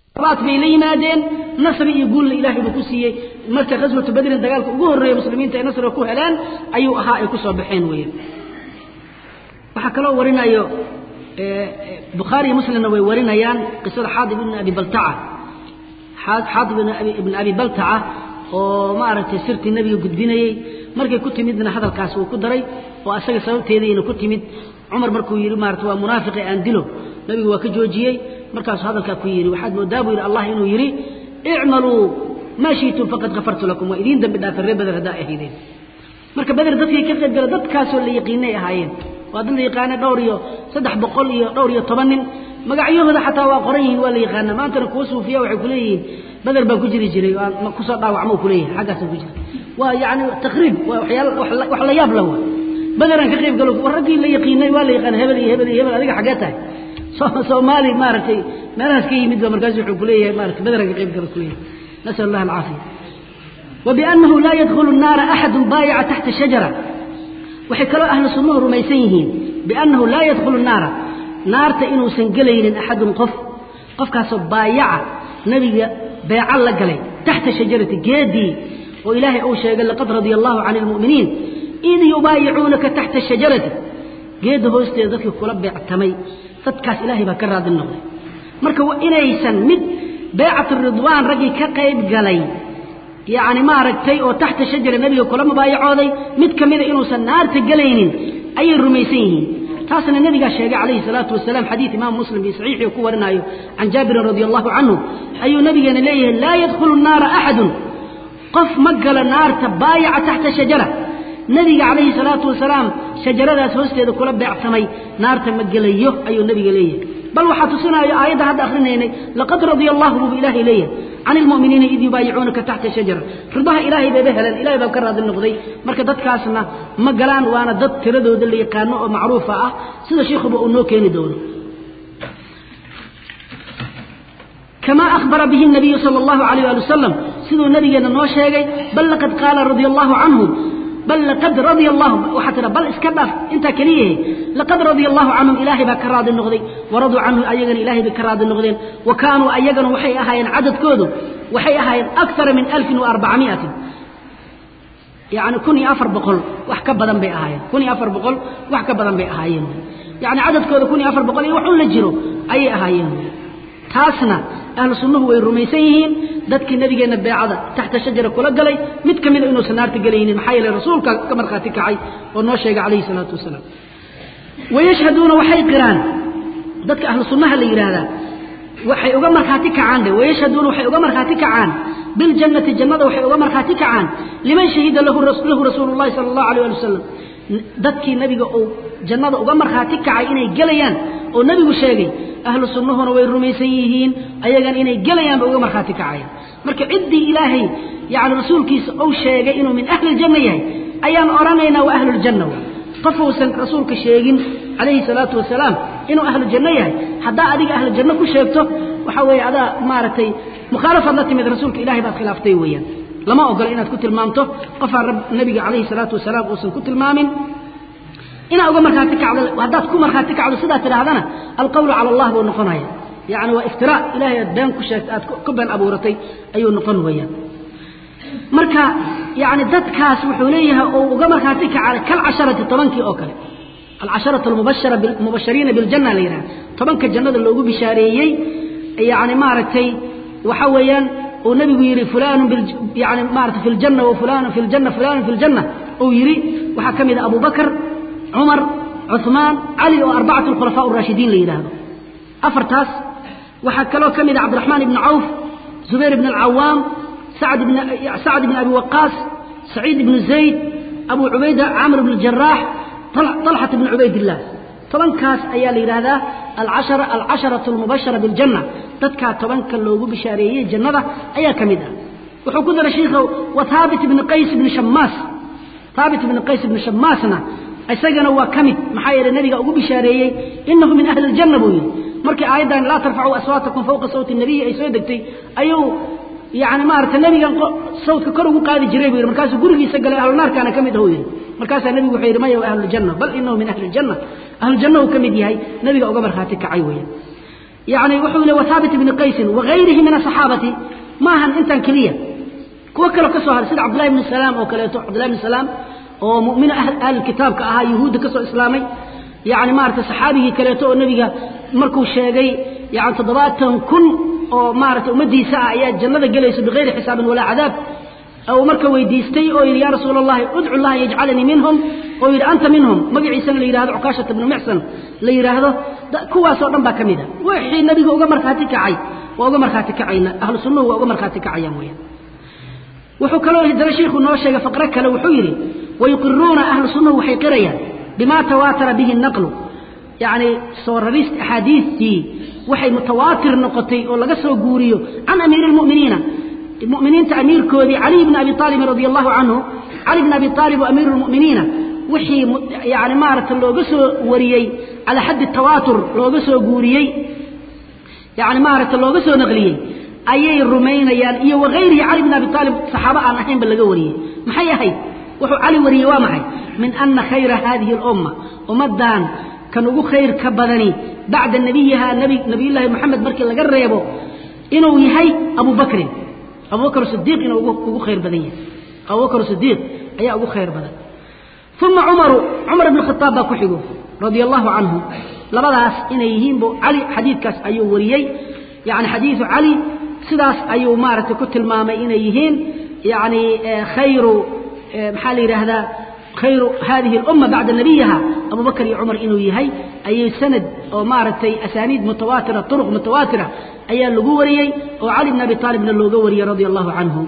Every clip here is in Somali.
baat bay la yimaadeen nasri iyo guulna ilaahay buu ku siiyey marka ghaswatu badrin dagaalka ugu horreeya muslimiinta ay nasriga ku heleen ayuu ahaa ay ku soo baxeen weeyaan waxaa kaloo warinayo bukhaari iyo muslimna way warinayaan qisada xaadib ibn abi baltaca xaadib ibn abi baltaca oo maaragtay sirtii nebiga gudbinayey markay ku timidna hadalkaas uu ku daray oo asaga sababteediina ku timid cumar markuu yidhi maarata waa munaafiqi aan dilo nebigu waa ka joojiyey markaasuu hadalkaa ku yidhi waxaad moodaa buu yidhi allah inuu yidhi icmaluu maa shiitum faqad kafartu lakum waa idiin dambi dhaafay reer beder haddaa ahaydeen marka beder dadkii ka qayb gala dadkaasoo la yaqiinay ahaayeen waa dad la yaqaana dhowr iyo saddex boqol iyo dhowr iyo toban nin magacyahooda xataa waa qoran yihiin waa la yaqaana maantana kuwa suufiya waxay kuleeyihiin beder baa ku jiri jiray kusoo dhaawacmo kuleeyahay xaggaasa ku jira waa yani taqriib waa waxyaal wax la yaab la waa bederaan ka qayb galo war raggii la yaqiinay waa la yaqaana hebel iyo hebel iyo hebel adiga xaggee tahay soomaali maaragtay meelahaas ka yimid ba markaas wuxuu kuleeyahay maarata bederaan ka qayb galo kuleeyahay nasal allah alcaafiya وبأنه لا يدخل النار أحد بايع تحت شجرة waxay kaloo ahlu sunnuhu rumaysan yihiin biannahu laa yadkhulu naara naarta inuusan gelaynin axadun qof qofkaasoo baayaca nebiga beeca la galay taxta shajarati geedii oo ilaahay uu sheegay laqad radia allahu cani lmu'miniin id yubaayicuunaka taxta shajarati geedda hoosteeda dadkii kula beectamay dadkaas ilaahay baa ka raadin noqday marka inaysan mid beecat ridwaan raggii ka qayb galay yacni maaragtay oo taxta shajara nebiga kula mubaayacooday mid ka mida inuusan naarta gelaynin ayay rumaysan yihiin taasna nebigaa sheegay calayhi salaatu wasalaam xadiid imaam muslim fii saxiixii ku warinaayo can jaabirin radi allahu canhu ayuu nabigeena leeyahay laa yadkhulu naara axadun qof ma galo naarta baayaca taxta shajara nebiga calayhi salaatu wasalaam shajaradaas hoosteeda kula beecsamay naarta ma gelayo ayuu nebiga leeyahay bal waxaa tusinaayo aayadda hadda akrinaynay laqad radia allahu buu ilaahay leeyahay can ilmu'miniina id yubaayicuunaka taxta shajara ridaha ilaahay bayba heleen ilahay baa ka raadi noqday marka dadkaasna ma galaan waana dad tiradooda la yaqaano oo macruufa ah sida sheikhuba uu noo keeni doono كما أخبر به النبي صلى الله عليه وآله وسلم سيدو النبي نو شيغي بل لقد قال رضي الله عنه بل لقد رضي الله وحتى بل اسكبف انت كليه لقد رضي الله عنهم إلهي بكراد النغضي ورضوا عنه أيغن إلهي بكراد النغضين وكانوا أيغن وحي أهاين عدد كودو وحي أهاين أكثر من 1400 يعني كوني أفر بقل وحكا بدن بي أهاين كوني أفر بقل وحكا بدن بي أهاين يعني عدد كودو كوني أفر بقل وحول لجرو أي أهاين taasna ahlu sunnuhu way rumaysan yihiin dadkii nabigeena beecada taxta shajara kula galay mid ka mida inuusan naarta gelaynin maxaa yeelay rasuulka ka markhaati kacay oo noo sheegay calayhi salaatu wasalaam wayashhaduuna waxay qiraan dadka ahlu sunnaha la yidhaahdaa waxay uga markhaati kacaan dhe wayashhaduuna waxay uga markhaati kacaan biljannati jannada waxay uga markhaati kacaan liman shahida lahu lahu rasuulu llahi sala allahu alayh ali wasalam dadkii nabiga uu jannada uga markhaati kacay inay gelayaan oo nebigu sheegay ahlu sunnahuna way rumaysan yihiin ayagan inay gelayaanba uga markhaati kacayaan marka ciddii ilaahay yani rasuulkiisa uu sheegay inuu min ahli ljanna yahay ayaan odhanaynaa waa ahluljanna qof uusan rasuulka sheegin calayhi salaatu wasalaam inuu ahlu janno yahay haddaa adiga ahlu janno ku sheegto waxaa weeye adaa maaragtay mukhaalafaad la timid rasuulka ilahay baad khilaaftay weeyaan lama ogola inaad ku tilmaamto qofaan nabiga calayhi salaatu wasalaam uusan ku tilmaamin inaa uga markhaati kacdo haddaad ku markhaati kacdo sidaa tidhaahdana alqawlu cala allah buu noqonaya yani waa iftiraa ilahay aad been ku sheegtay aad ku been abuuratay ayuu noqon weeyaan marka yani dadkaas wuxuu leeyahay oo uga markhaati kacay kalcasharati tobankii oo kale alcasharatu almubashara mubashariina biljanna la yidhaha tobanka jannada loogu bishaareeyey yani maaragtay waxa weeyaan uu nabigu yidhi fulanu yani maarata fi ljanna wa fulanu fi ljanna fulanu fi ljanna uu yidhi waxaa ka mid a abu bakr cumar cuثmaan cali oo arbacatu alkhulafaa araashidiin la yidhaahdo afartaas waxaa kaloo ka mid a cabdiraxmaan ibni cawf zubayr ibn alcawaam sacd ibn sacd ibn abi waqaas saciid ibnu zayd abu cubayda camr ibn jaraax طalxat ibn cubaydillah tobankaas ayaa la yidhaahdaa alcashara alcasharatu almubashara biاljanna dadkaa tobanka loogu bishaareeyey jannada ayaa ka mid ah wuxuu ku daray shiikha wa haabit ibni qays ibni shamaas haabit ibni qays ibni shamaasna isagana waa ka mid maxaa yeelay nabiga ugu bishaareeyey inahu min ahli aljanna buu yidhi markii aayaddan laa tarfacuu aswaatakum fawqa sawti nabiyi ay soo degtay ayuu yani maarata nebigan sawdka kor ugu qaadi jiray buu yidhi markaasuu gurigiisa galay ahlunaarkaana ka mid ah uu yidhi markaasaa nebigu wuxuu yidhi maya waa ahluljanna bal inahu min ahli aljanna ahluljanna uu ka mid yahay nebiga uga markhaati kacay weeyaan يعني وحول وثابت بن قيس وغيره من الصحابة ما هن انت كلية كوا كلو كسو هذا سيد عبد الله بن السلام او كليتو عبد الله بن السلام او مؤمن اهل, أهل الكتاب كاها يهود كسو اسلامي يعني ما رت صحابي كليتو النبي مركو شيغي يعني تضباطن كن او ما رت امديسا ايا جنده غليسو بغير حساب ولا عذاب أو مركا ويديستي أو يا رسول الله ادعو الله يجعلني منهم أو يرى أنت منهم مقعي سنة ليرهد عكاشة بن محسن ليرهد كوا صورنا باكميدا وحي النبي هو أمر خاتك عي وأمر خاتك عينا أهل السنة وأمر خاتك عيا مويا وحو كلو هدر شيخ النوشة فقرك لو حيري ويقرون أهل السنة وحي قريا بما تواتر به النقل يعني صورريست أحاديثي وحي متواتر نقطي ولا قصر قوريو عن أمير المؤمنين المؤمنين أمير كودي علي بن أبي طالب رضي الله عنه علي بن أبي طالب أمير المؤمنين وحي يعني مارة لو قصوا وريي على حد التواتر لو قصوا قوريي يعني مارة لو قصوا نغليي أي الرومين يعني إيه وغيره علي بن أبي طالب صحابة عن أحين بلغوا وريي محي هي وحو علي وريي ومحي من أن خير هذه الأمة ومدان كانوا خير كبدني بعد النبي نبي نبي الله محمد بركي لقريبه إنه يهي أبو بكر أبو بكر الصديق إنه أبو خير بدنيا أبو بكر الصديق أي أبو خير بدن ثم عمر عمر بن الخطاب باكحيه رضي الله عنه لبداس إن يهين بو علي حديث كاس أيو وريي يعني حديث علي سداس أيو مارة كتل ماما إن يهين يعني خير محالي هذا خير هذه الأمة بعد نبيها أبو بكر عمر إنه يهي أي سند أو مارتي أسانيد متواترة طرق متواترة أي اللقوري وعلي بن أبي طالب بن اللقوري رضي الله عنه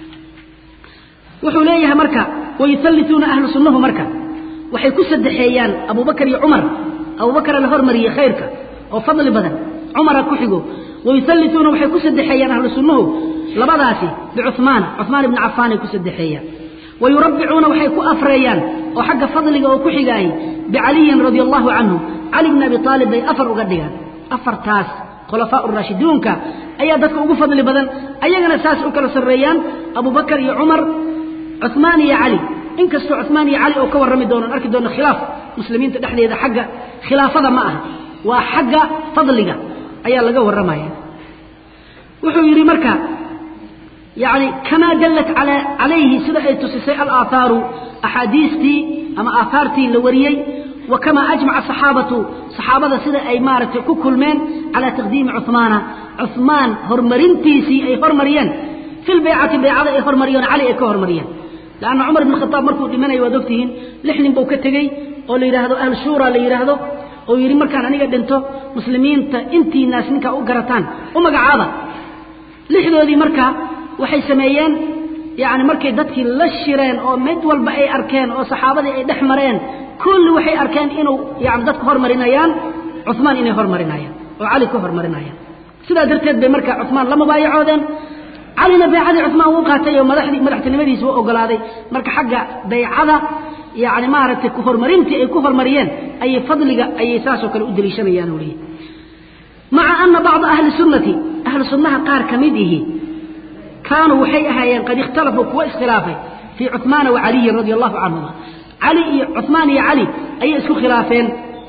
وحوليها مركا ويثلثون أهل سنه مركا وحي كسد حيان أبو بكر عمر أبو بكر الهرمري خيرك أو فضل بدن عمر كحقه ويثلثون وحي كسد حيان أهل سنه لبضاسي بعثمان عثمان بن عفان كسد حيان ويربعون وحي كأفريان وحق فضلك وكحقاي بعلي رضي الله عنه علي بن أبي طالب بي أفر وقدقا أفر تاس خلفاء الراشدون كا أي دك ugu fadli badan ayagana saas u kala sareeyaan Abu Bakar iyo Umar Uthman iyo Ali inkastoo Uthman iyo Ali oo ka warami doonaan arki doona khilaaf muslimiinta dhexdeeda xagga khilaafada ma aha waa xagga fadliga ayaa laga waramaya wuxuu yiri marka يعني كما دلت على عليه سدى تسسي الآثار أحاديثتي أما آثارتي لوريي وكما أجمع الصحابة صحابة سدى أي مارة كل من على تقديم عثمان عثمان هرمرينتيسي أي هرمريان في البيعة بيعة أي هرمريان علي أي كهرمريان لأن عمر بن الخطاب مركو لمن يودكتهن لحن بوكتغي أو ليرهدو أهل شورى ليرهدو أو يري مركان أنيقا دنتو مسلمين تا انتي ناس نكا أقرتان ومقعابا لحدودي مركا waxay sameeyeen yaani markay dadkii la shireen oo mid walba ay arkeen oo saxaabadii ay dhaxmareen kulli waxay arkeen inuu yaani dadku hormarinayaan Uthman inay hormarinayaan oo Ali ku hormarinayaan sidaa darteed bay marka Uthman lama baayacoodeen علينا بيعة عثمان وقاتي ومدحدي مدحتنمدي سوى أقلاده مرك حق بيعة يعني ما رت كفر مرينتي أي كفر مريان أي فضل أي ساسو كان أدري شنيان ولي مع أن بعض أهل السنة أهل السنة قار كمده كانوا وحي أهيان قد اختلفوا كوا اسخلافه في عثمان وعلي رضي الله عنهما علي عثمان يا علي أي اسكو خلافين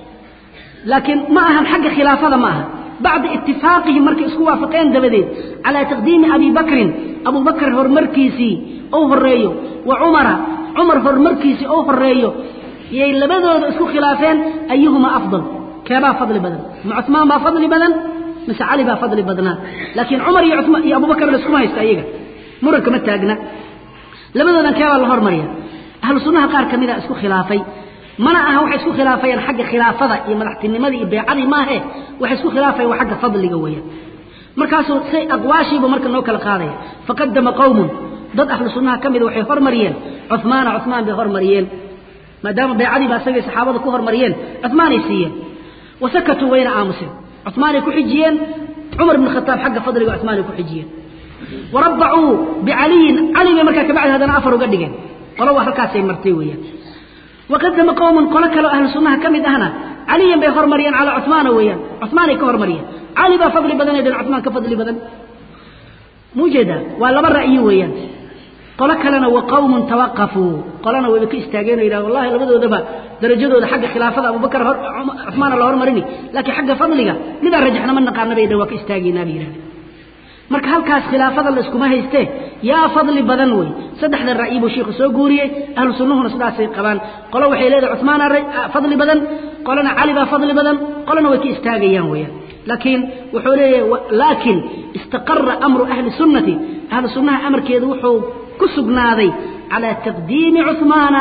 لكن معهم حق خلافة معها بعد اتفاقهم مركي اسكو وافقين دبدين على تقديم أبي بكر أبو بكر هر مركيسي أو هريو وعمر عمر هر مركيسي أو هريو يي لبدو اسكو خلافين أيهما أفضل كما فضل بدن مع عثمان با فضل بدن مس علي با فضل بدنا لكن عمر يا عثمان يا أبو بكر لسكو ما يستايقا مرك ما تاقنا لبدو كما الله هرمريا أهل السنة قار كميدا اسكو خلافي mana aha waxay isku khilaafayaan xagga khilaafada iyo madaxtinimada iyo beecadii maahe waxay isku khilaafayaan waa xagga fadliga weeyaan markaasuu say aqwaashiiba marka noo kala qaadaya faqadama qawmun dad ahlu sunnaha ka mida waxay hormariyeen cuthmaana cuthmaan bay hormariyeen maadaama beecadii baa isagay saxaabada ku hormariyeen cuthmaanay siiyeen wasakatuu wayna aamuseen cuthmaanay ku xijiyeen cumar bn khataab xagga fadliga cuthmaanay ku xijiyeen warabbacuu bicaliyin cali bay markaa kabacdi haddana afar uga dhigeen qolo waa halkaasay martay weeyaan وقدم قوم قال كلو أهل السنة كم أهنا علي بيخور مريان على عثمان ويان عثمان يكهر مريان علي بفضل بدن يدن عثمان كفضل بدن موجودة ولا مرة أي ويان qolo kalena wa qawmun tawaqafuu qolana wayba ka istaageen oo yidhaha wallahi labadoodaba darajadooda xagga khilaafada abubakar cumaana la hormarini laakiin xagga fadliga midaan rajaxna ma naqaana bay dha waa ka istaageynaa bay yidhahdeen marka halkaas khilaafada la iskuma haystee yaa fadli badan wey saddexda ra'yi buu sheikhu soo guuriyey ahlu sunnuhuna sidaasay qabaan qolo waxay leedahay cumaana fadli badan qolana cali baa fadli badan qolana way ka istaagayaan weeyaan laakiin wuxuu leeyahay laakiin istaqara amru ahli sunnati ahlu sunnaha amarkeedu wuxuu ku sugnaaday calaa taqdiimi cumaana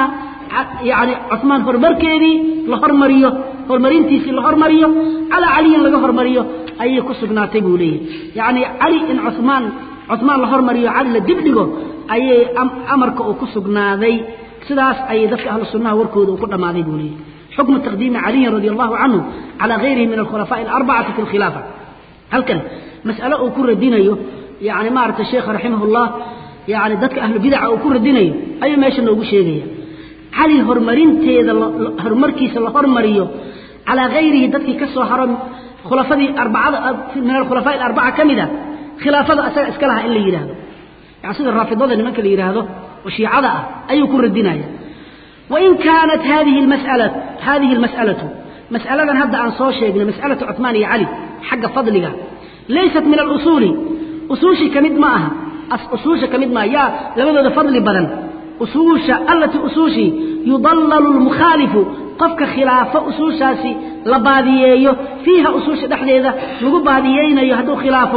yani cumaan horumarkeedii la hormariyo horumarintiisii la hormariyo calaa caliyin laga hormariyo ayay ku sugnaatay buu leeyahay yacni cali in cumaan cumaan la hormariyo cali la dibdhigo ayay amarka uu ku sugnaaday sidaas ayay dadka ahlu sunnaha warkooda uu ku dhammaaday buu leeyahay xukmu taqdiimi caliyin radi allahu canhu calaa gayrihi min alkhulafaaءi alarbacati fi lkhilaafa halkan mas'alo uu ku radinayo yani maaragtay sheekha raximah llah yani dadka ahlu bidaca uu ku radinayo ayuu meesha noogu sheegaya cali horumarinteeda horumarkiisa la hormariyo calaa gayrihi dadkii ka soo haro khulafadii arbacada min alkhulafaaءi alarbaca ka mida khilaafada asaga iska lahaa in la yidhaahdo yani sida raafidada nimanka la yidhaahdo oo shiicada ah ayuu ku radinaya wain kaanat hadihi masala hadihi اlmas'alatu mas'aladan hadda aan soo sheegnay mas'alatu cuثmaan iyo cali xagga fadliga laysat min alusuuli usuushii ka mid ma aha usuusha ka mid maaha yaa labadooda fadli badan usuusha allatii usuushii yudallalu lmukhaalifu qofka khilaafo usuushaasi la baadiyeeyo fiiha usuusha dhexdeeda lagu baadiyeynayo hadduu khilaafo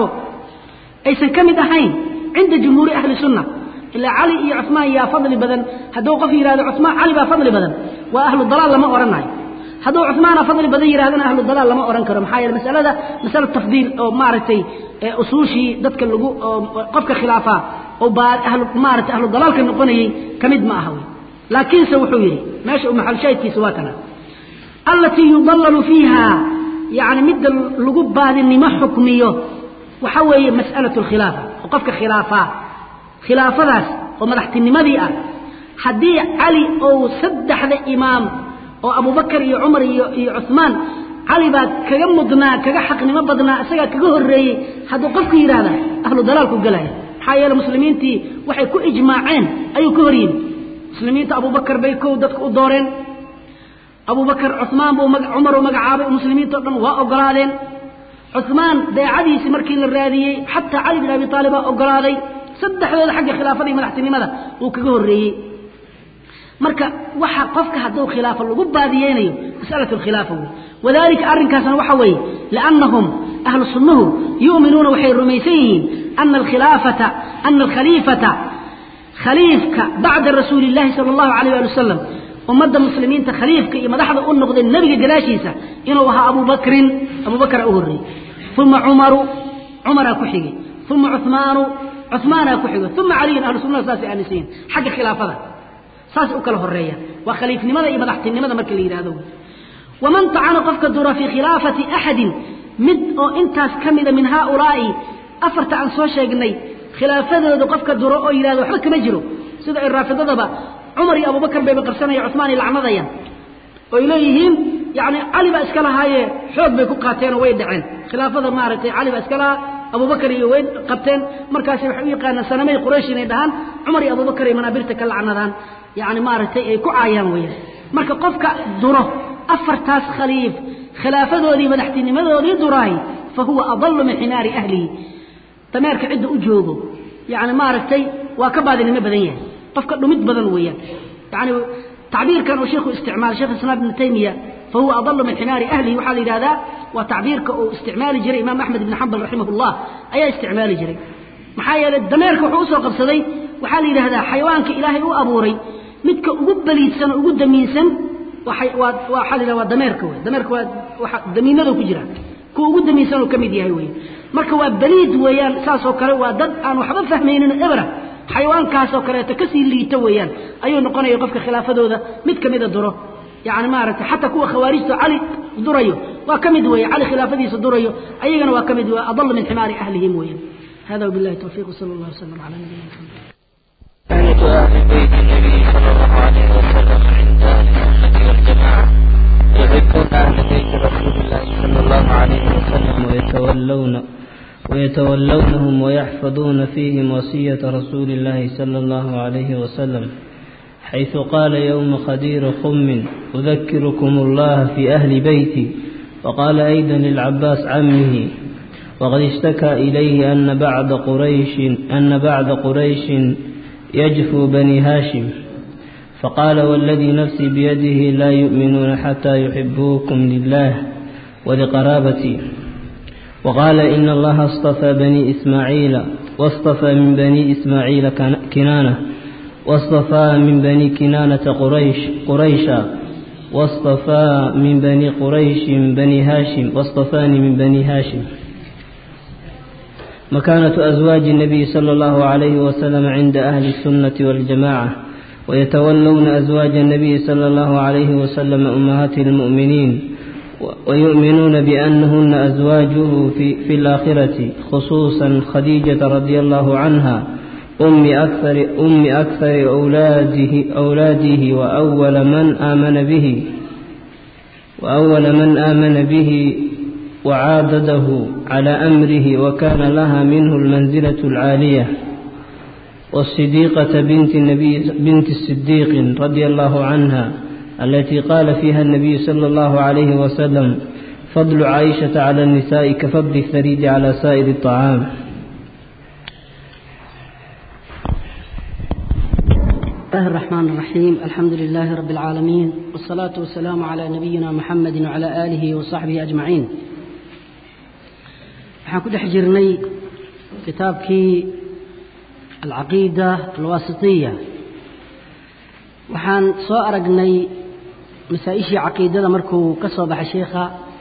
aysan ka mid ahayn cinda jumhuuri ahli sunna ilaa cali iyo cumaan yaa fadli badan hadduu qof yidhahdo cumaan cali baa fadli badan waa ahlu dalaal lama odhanayo hadduu cumaana fadli badan yidhahdana ahlu dalaal lama odhan karo maxaa yeele masalada masala tafdiil oo maaragtay usuushii dadka lagu qofka khilaafaa oo maarata ahlu dalaalka noqonayey ka mid ma aha wey laakiinse wuxuu yidhi meesha maxalshaahidkiisa waa kana allatii yudallalu fiiha yani midda lagu baadinimo xukmiyo waxa weeye mas'alatu alkhilaafa oo qofka khilaafaa khilaafadaas oo madaxtinimadii ah haddii cali ou saddexda imaam oo abubakar iyo cumar iyo iyo cuثmaan cali baa kaga mudnaa kaga xaqnimo badnaa isagaa kaga horreeyey hadduu qofku yidhaahda ahlu dalaalku gelaya maxaa yeele muslimiintii waxay ku ijmaaceen ayuu ka hor yimi muslimiinta abubakar bay kow dadka u dooreen abubakar cuثmaan buu cumar uu magacaabay muslimiinta o dhan waa ogolaadeen cuثmaan deecadiisii markii la raadiyey xataa cali bin abi aalib baa ogolaaday saddexdooda xagga khilaafada iyo madaxtinimada uu kaga horreeyey marka waxa qofka hadduu khilaafo lagu baadiyeynayo mas'alatu alkhilaafa wey wadalika arrinkaasna waxa weeye liannahum ahlu sunnuhu yu'minuuna waxay rumaysan yihiin ana alkhilaafata ana alkhaliifata khaliifka bacda rasuuli illahi sala allahu alayh ali wasalam ummadda muslimiinta khaliifka iyo madaxda u noqday nebiga gadaashiisa inuu ahaa abubakrin abubakara u horreeyey uma cumaru cumaraa ku xigay uma cumaanu cumaanaa ku xigay uma caliyun ahlu sunnada saasay aaminsan yihin xagga khilaafada saas u kala horeeyaan waa khaliifnimada iyo madaxtinimada marka la yidhahdo waman tacana qofka dura fii khilaafati axadin mid oo intaas ka mida min haaulaa'i afarta aan soo sheegnay khilaafadooda qofka duro oo yidhahdo waxba kama jiro sida ay raafidadaba cumar iyo abubakar bayba qabsanaya cumaan ay lacnadayaan oy leeyihiin yani cali baa iska lahaaye xoog bay ku qaateenoo way dhaceen khilaafada maaragtay cali baa iska lahaa abubakar iyo way qabteen markaasi waxay u yaqaanaan sanamay quraysh inay dhahaan cumar iyo abubakar ay manaabirta ka lacnadaan yani maaragtay ay ku caayaan weyaan marka qofka duro afartaas khaliif khilaafadoodii madaxtinimadoodii duraay fa huwa adalu min ximaari ahlihi dameerka cidda u joogo yani maaragtay waa ka baadinimo badan yahay qofka dhumid badan weeyaan yani tacbiirkan uu sheikhu isticmaalay shekh islaam ibnu taymiya fa huwa adalu min ximaari ahlihi waxaa la yidhahdaa waa tacbiirka uu isticmaali jiray imaam axmed ibni xambal raximah llah ayaa isticmaali jiray maxaa yeelay dameerka wuxuu usoo qabsaday waxaa la yidhahdaa xayawaanka ilaahay u abuuray midka ugu baliidsan oo ugu damiinsan waxaa la yidhahda waa dameerka wey dameerka waa damiinadu ku jira kuwa ugu damiinsan oo ka mid yahay wey marka waa baliid weeyaan saasoo kale waa dad aan waxba fahmaynin ebra xayawaankaasoo kaleeto kasii liito weeyaan ayuu noqonaya qofka khilaafadooda mid ka mida duro yani maaragtay xataa kuwa khawaarijta cali durayo waa ka mid weeye cali khilaafadiisa durayo ayagana waa ka mid wey adal min ximaari ahlihim weeyaan hada wabillahi tawfiiq sala allah wasalam cala nabiyina maxamed أهل بيت النبي صلى الله عليه وسلم عند أهل السنة والجماعة يحبون أهل بيت رسول الله صلى الله عليه وسلم ويتولون ويتولونهم ويحفظون فيهم وصية رسول الله صلى الله عليه وسلم حيث قال يوم خدير خم أذكركم الله في أهل بيتي وقال أيضا للعباس عمه وقد اشتكى إليه أن بعد قريش أن بعد قريش يجفو بني هاشم فقال والذي نفسي بيده لا يؤمنون حتى يحبوكم لله ولقرابتي وقال إن الله اصطفى بني إسماعيل واصطفى من بني إسماعيل كنانة واصطفى من بني كنانة قريش قريشا واصطفى من بني قريش بني هاشم واصطفاني من بني هاشم مكانة أزواج النبي صلى الله عليه وسلم عند أهل السنة والجماعة ويتولون أزواج النبي صلى الله عليه وسلم أمهات المؤمنين ويؤمنون بأنهن أزواجه في, في الآخرة خصوصا خديجة رضي الله عنها أم أكثر, أم أكثر أولاده, أولاده وأول من آمن به وأول من آمن به وعاضده على أمره وكان لها منه المنزلة العالية والصديقة بنت النبي بنت الصديق رضي الله عنها التي قال فيها النبي صلى الله عليه وسلم فضل عائشة على النساء كفضل الثريد على سائر الطعام الله الرحمن الرحيم الحمد لله رب العالمين والصلاة والسلام على نبينا محمد وعلى آله وصحبه أجمعين waxaan ku dhex jirnay kitaabkii alcaqiida alwaasitiya waxaan soo aragnay masaa-ishii caqiidada markuu ka soo baxay sheikha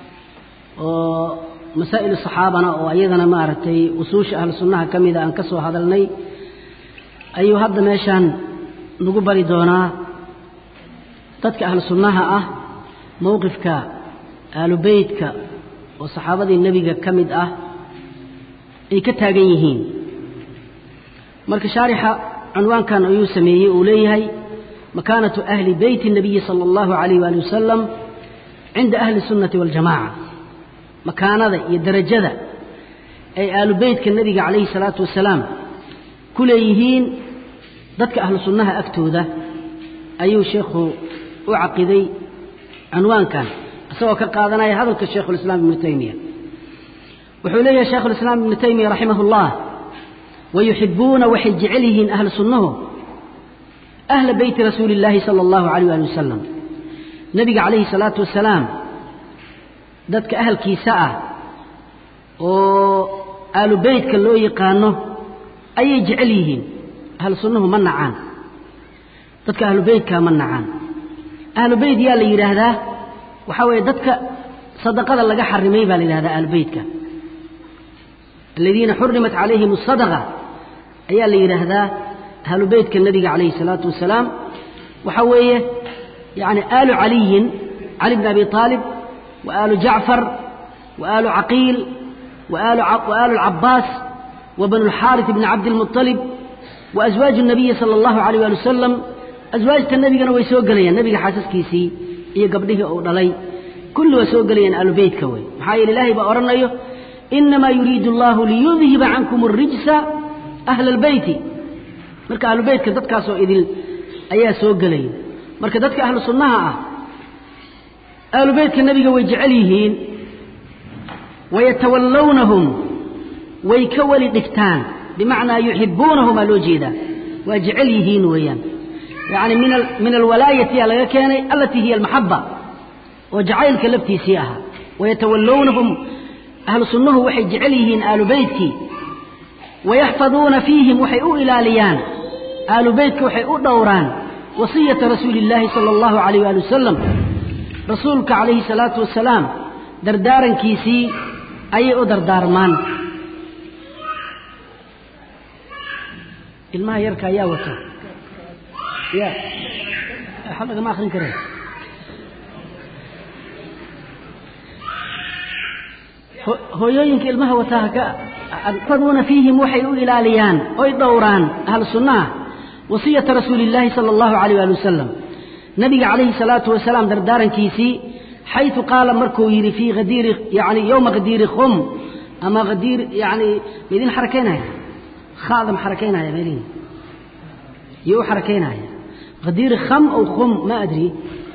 oo masaa'il saxaabana oo iyadana maaragtay usuusha ahlu sunnaha ka mida aan ka soo hadalnay ayuu hadda meeshaan nagu bari doonaa dadka ahlu sunnaha ah mowqifka aalu beytka oo saxaabadii nebiga ka mid ah ay ka taagan yihiin marka shaarixa cunwaankan ayuu sameeyey uu leeyahay makaanatu ahli beyti الnabiyi salى اllahu عalayh wali wasalam cinda ahli الsunnati waاljamaca makaanada iyo derajada ay aalu beytka nebiga calayhi الsalaatu wasalaam ku leeyihiin dadka ahlu sunnaha agtooda ayuu sheekhu u caqiday cunwaankan isagoo ka qaadanaya hadalka shaykhu اlislaam ibnu taymiya wuxuu leeyahay shaykhu lislaam ibnu taymiya raximah اllah wayuxibuuna waxay jecel yihiin ahlu sunnahu ahla beyti rasuuli اllaahi sala اllahu alayh ali wasalam nebiga calayhi salaatu wasalaam dadka ahalkiisa ah oo aalu beytka loo yaqaano ayay jecel yihiin ahlu sunnuhu ma nacaan dadka ahlu beytka ma nacaan ahlu beyt yaa la yidhaahdaa waxaa weeye dadka sadaqada laga xarimay baa la yidhahdaa ahlu beytka aladiina xurimat calayhim asadaqa ayaa la yidhaahdaa ahlu beytka nebiga calayhi salaatu wasalaam waxaa weeye yani aalu caliyin cali bn abi aalib wa aalu jacfar wa aalu caqiil wa aalu alcabaas wa banu lxaaris bni cabdilmuطalib wa aswaaju nabiyi sala allahu alayh ali wasalam aswaajta nebigana way soo gelayaan nebiga xaasaskiisii iyo gabdhihii uu dhalay kulli waa soo gelayaan aalu beytka wey maxaa yeele ilaahay baa odhanayo inamaa yuriidu allahu liyudhiba cankum arijsa ahla albeyti marka ahlu beytka dadkaasoo idil ayaa soo gelaya marka dadka ahlu sunnaha ah ahlu beytka nebiga way jecel yihiin wayatawallawnahum way ka weli dhigtaan bimacnaa yuxibuunahum aa loo jeedaa waa jecel yihiin weeyaan yacni min min alwalaayati aa laga keenay alatii hiya almaxaba oo jacaylka laftiisii ahaa wayatawallawnahum ahlu sunnuhu waxay jecel yihiin aalu beytkii wayaxfaduuna fiihim waxay u ilaaliyaan aalu beytka waxay u dhowraan wasiyata rasuuli illaahi sala allahu calayh waali wasalam rasuulka calayhi salaatu wasalaam dardaarankiisii ayay u dardaarmaan ilmaha yarka ayaa wata ya waxba lagama akrin kare hooyooyinka ilmaha wataa faduuna fiihim waxay u ilaaliyaan oy dhowraan ahlu sunnaha wasiyata rasuuli illaahi sala allahu calayh ali wasalam nabiga calayhi salaatu wasalaam dardaarankiisii xaytu qaala markuu yidhi fii hadiiri yani yowma khadiiri khum ama hadiir yani maidin xarakaynaya khada ma xarakaynaya melihi iyo u xarakaynaya hadiir kham aw khum ma adri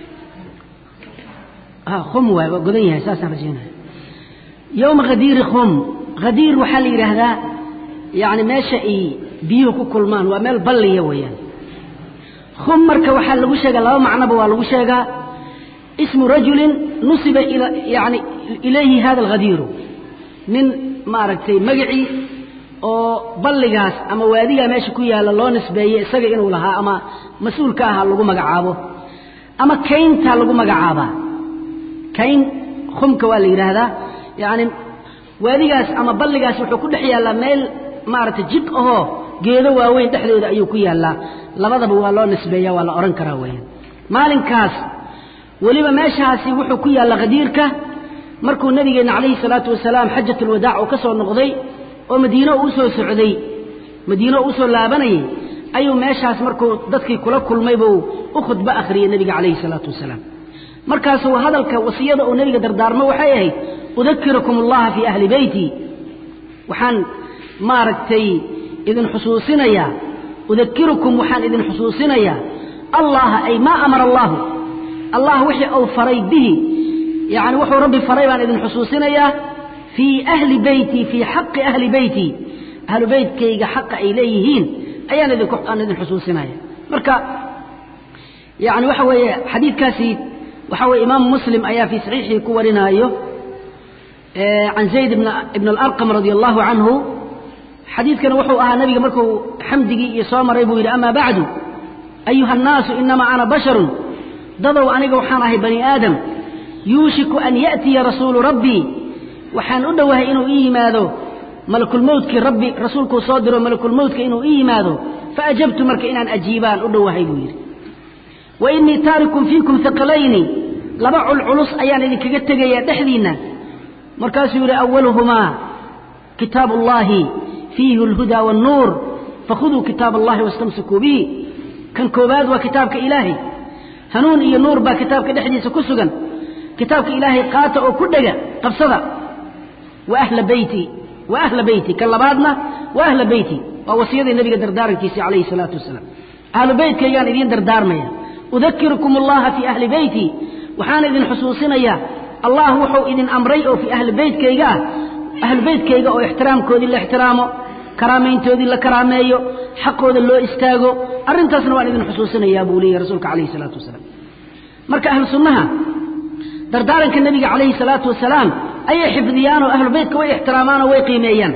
khum waay waa godan yahay saasaan rajaynaya yowma hadiiri khum hadiir waxaa la yidhaahdaa yani meesha ay biyuhu ku kulmaan waa meel balliya weeyaan khum marka waxaa lagu sheegaa laba macnoba waa lagu sheegaa ismu rajulin nusiba yani ilayhi hada alhadiiru nin maaragtay magacii oo balligaas ama waadigaa meesha ku yaalla loo nisbeeyey isaga inuu lahaa ama mas-uulka ahaa lagu magacaabo ama kayntaa lagu magacaabaa kayn khumka waa la yidhaahdaa yani waadigaas ama balligaas wuxuu ku dhex yaallaa meel maaragtay jid ahoo geedo waaweyn dhexdooda ayuu ku yaallaa labadaba waa loo nisbeeya waa la odhan karaa weeyaan maalinkaas weliba meeshaasi wuxuu ku yaalla khadiirka markuu nabigeenna calayhi salaatu wasalaam xajat ulwadaac uu ka soo noqday oo madiino uu soo socday madiino uu soo laabanayay ayuu meeshaas markuu dadkii kula kulmay buu u khudbo akhriyey nebiga calayhi salaatu wasalaam markaasuu hadalka wasiyada uu nebiga dardaarmo waxay ahayd udakirakum allaha fii ahli beyti waxaan maaragtay idin xusuusinayaa udakirukum waxaan idin xusuusinayaa allaha ay maa amara allahu allah wixii uu faray bihi yani wuxuu rabbi faray baan idin xusuusinayaa fii ahli beyti fii xaqi ahli beyti ahlu beytkayga xaqa ay leeyihiin ayaan idin aan idin xusuusinaya marka yani waxa weeye xadiidkaasi waxa weye imaamu muslim ayaa fii saxiixii ku warinaayo can zayd ibn alarqam radia allahu canhu xadiidkana wuxuu ahaa nabiga markuu xamdigii iyo soo maray buu yidhi ama bacdu ayuha annaasu inamaa ana basharun dadow aniga waxaan ahay bani aadam yuushiku an ya'tiya rasuulu rabbii waxaan u dhowahay inuu ii yimaado malakulmowtkii rabbi rasuulkuu soo diro malakulmowtka inuu ii yimaado faajabtu marka inaan ajiibaan u dhowahay buu yidhi wa innii taarikun fiikum haqalayni laba culculus ayaan idinkaga tegayaa dhexdiinna markaasuu yidhi awaluhumaa kitaabu ullaahi fiihi alhudaa waannuur fakhuduu kitaab allahi wastamsikuu bihi kan koowaad waa kitaabka ilaahay hanuun iyo nuur baa kitaabka dhexdiisa ku sugan kitaabka ilaahay qaata oo ku dhega qabsada wa ahla beyti wa ahla beyti kan labaadna wa ahla beyti waa wasiyadii nabiga dardaarankiisii calayhi salaatu wasalaam ahlu beytkaygaan idiin dardaarmaya udakirukum allaha fii ahli beyti waxaan idin xusuusinayaa allah wuxuu idin amray oo fii ahli beytkayga ah ahlu beytkayga oo ixtiraamkoodii la ixtiraamo karaamayntoodii la karaameeyo xaqooda loo istaago arrintaasna waan idin xusuusinayaa buu leeyahy rasuulka calayhi salaatu wasalaam marka ahlu sunnaha dardaaranka nebiga calayhi salaatu wasalaam ayay xifdiyaan oo ahlu beytka way ixtiraamaan oo way qiimeeyaan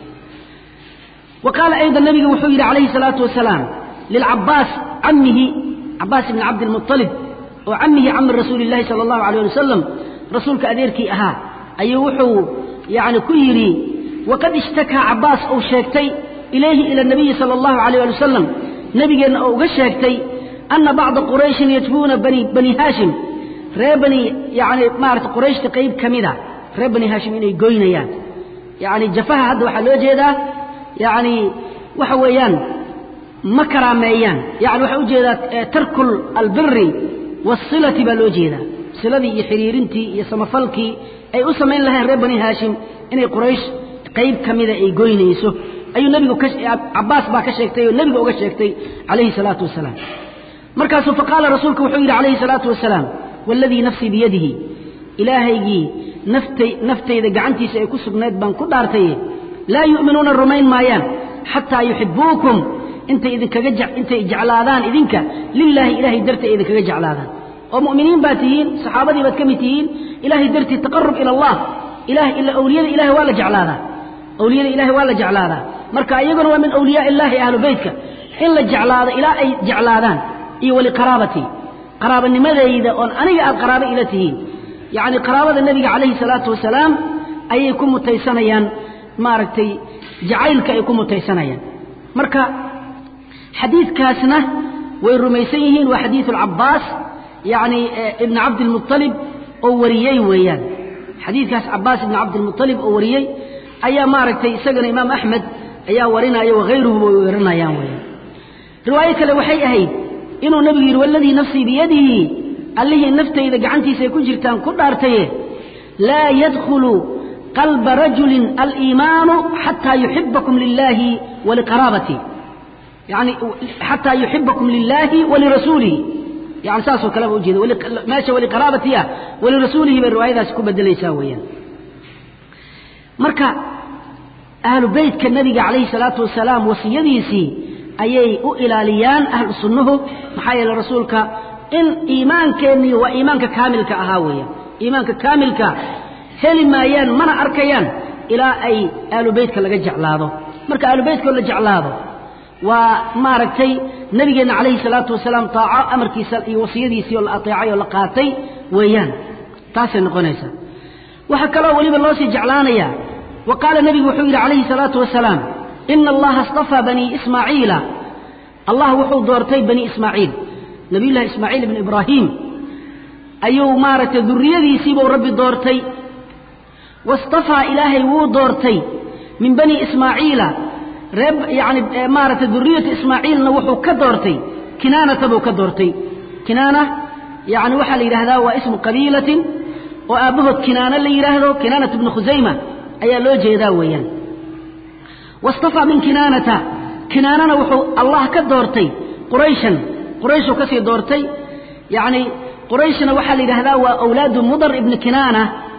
wa qaala ayda nebigu wuxuu yidhi calayhi salaatu wasalaam lilcabaas camihi cabaas ibni cabdilmuطalib oo camihi cami rasuuli llahi sala allahu alayh ali wasalam rasuulka adeerkii ahaa ayuu wuxuu yani ku yidhi waqad ishtakaa cabaas uu sheegtay ilayhi ila nabiyi sala allahu alayh ali wasalam nebigeenna oo uga sheegtay ana bacda qurayshin yajbuuna bani bani haashim reer bani yani maarata qurayshta qayb ka mida reer bani haashim inay goynayaan yani jafaha hadda waxaa loo jeedaa yani waxa weeyaan ma karaameeyaan yani waxaa ujeedaa tarku albiri waasilati baa loo jeedaa siladii iyo xiriirintii iyo samafalkii ay u samayn lahayn reer bani haashim inay quraysh qayb ka mida ay goynayso ayuu nebigu cabaas baa ka sheegtay oo nebiga uga sheegtay calayhi salaatu wasalaam markaasuu faqaala rasuulku wuxuu yidhi calayhi salaatu wasalaam waaladii nafsii biyadihi ilaahaygii naftay naftayda gacantiisa ay ku sugnayd baan ku dhaartaye laa yu'minuuna rumayn maayaan xataa yuxibuukum intay idinkaga intay jeclaadaan idinka lilaahi ilaahay dartii ay idinkaga jeclaadaan oo mu'miniin baad tihiin saxaabadii baad ka mid tihiin ilaahay dartii taqarub ila allah ilaah ila awliyada ilahay waa la jeclaadaa awliyada ilahay waa la jeclaadaa marka iyaguna waa min awliyaa illaahi ahlu beytka in la jeclaado ilaa ay jeclaadaan iyo waliqaraabatii qaraabanimadayda oon aniga aad qaraabo ila tihiin yacni qaraabada nebiga calayhi salaatu wasalaam ayay ku mutaysanayaan maaragtay jacaylka ay ku mutaysanayaan marka xadiidkaasna way rumaysan yihiin waa xadiidu alcabaas yacni ibni cabdilmuطalib oo wariyey weeyaan xadiidkaas cabaas ibni cabdilmuطalib oo wariyey ayaa maaragtay isagana imaam axmed ayaa warinaya wahayruhuba way warinayaan weeyaan riwaayo kale waxay ahayd inuu nebigu yidhi waladii nafsii biyadihi allihii naftayda gacantiisa ay ku jirtaan ku dhaartaye laa yadkhulu qalba rajulin aliimaanu xataa yuxibakum lilahi waliqaraabati yani xataa yuxibakum lilahi walirasuulihi yani saasoo kaleba ujeeda meesha waliqaraabati ah walirasuulihi bay riwaayadaasi ku bedelaysaa weeyaan marka ahlu beytka nabiga calayhi salaatu wasalaam wasiyadiisii ayay u ilaaliyaan ahlu sunnuhu maxaa yeele rasuulka in iimaankeenii waa iimaanka kaamilka ahaa weeyaan iimaanka kaamilka heli maayaan mana arkayaan ilaa ay ahlu beytka laga jeclaado marka ahlu beytkoo la jeclaado waa maaragtay nabigeenna calayhi salaatu wasalaam taaco amarkiisa iyo wasiyadiisii oo la ateecay oo la qaatay weeyaan taasay noqonaysaa waxaa kaloo weliba loo sii jeclaanayaa wa qaala nebigu wuxuu yidhi calayhi salaatu wasalaam ina allaha istafaa banii ismaaciila allah wuxuu doortay bani ismaaciil nabiyullahi ismaaciil ibnu ibraahiim ayuu maaragtay durriyadiisiibuu rabbi doortay wastafaa ilaahay wuu doortay min bani ismaaciila reer yani maaragtay duriyatu ismaaciilna wuxuu ka doortay kinaanata buu ka doortay kinaana yani waxaa la yidhahdaa waa ismu qabiilatin oo aabbahood kinaana la yidhaahdo kinaanat ibnu khusayma ayaa loo jeedaa weeyaan wastafaa min kinaanata kinaanana wuxuu allah ka doortay qurayshan qurayshuu kasii doortay yani qurayshna waxaa la yidhahdaa waa awlaadu mudar ibni kinaana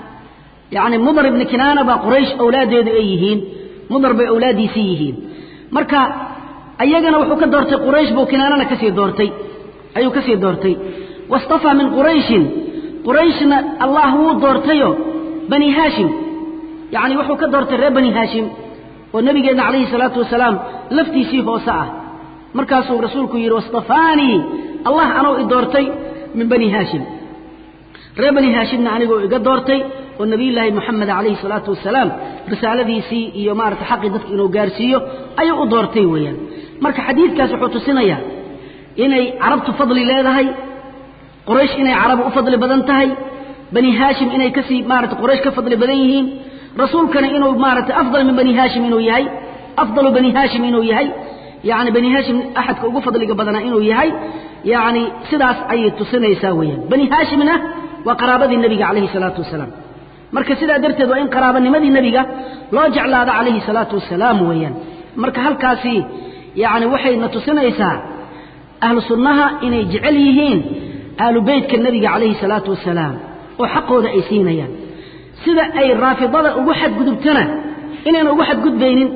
yani mudar ibni kinaana baa quraysh awlaaddeedu ay yihiin mudar bay awlaaddiisii yihiin marka ayagana wuxuu ka doortay quraysh buu kinaanana kasii doortay ayuu kasii doortay wastafaa min qurayshin qurayshna allah wuu doortayo bani haashim yani wuxuu ka doortay reer bani haashim oo nabigeenna calayhi salaatu wasalaam laftiisii hoose ah markaasuu rasuulku yidhi wastafaanii allah anuu i doortay min bani haashim reer bani haashimna anigoo iga doortay oo nabiyullaahi moxamed calayhi salaatu wasalaam risaaladiisii iyo maarata xaqii dadka inuu gaarsiiyo ayuu u doortay weeyaan marka xadiidkaas wuxuu tusinayaa inay carabtu fadli leedahay quraysh inay carabu u fadli badan tahay bani haashim inay kasii maarata quraysh ka fadli badan yihiin rasuulkana inuu maarata afdal min bani haashim inuu yahay afdalu bani haashim inuu yahay yani bani haashim axadka ugu fadliga badanaa inuu yahay yani sidaas ayay tusinaysaa weeyaan bani haashimna waa qaraabadii nebiga calayhi salaatu wasalaam marka sidaa darteed waa in qaraabanimadii nebiga loo jeclaado calayhi salaatu wasalaam weeyaan marka halkaasi yani waxayna tusinaysaa ahlu sunnaha inay jecel yihiin ahlu beytka nebiga calayhi salaatu wasalaam oo xaqooda ay siinayaan sida ay raafidada ugu xadgudubtana inayna ugu xadgudbaynin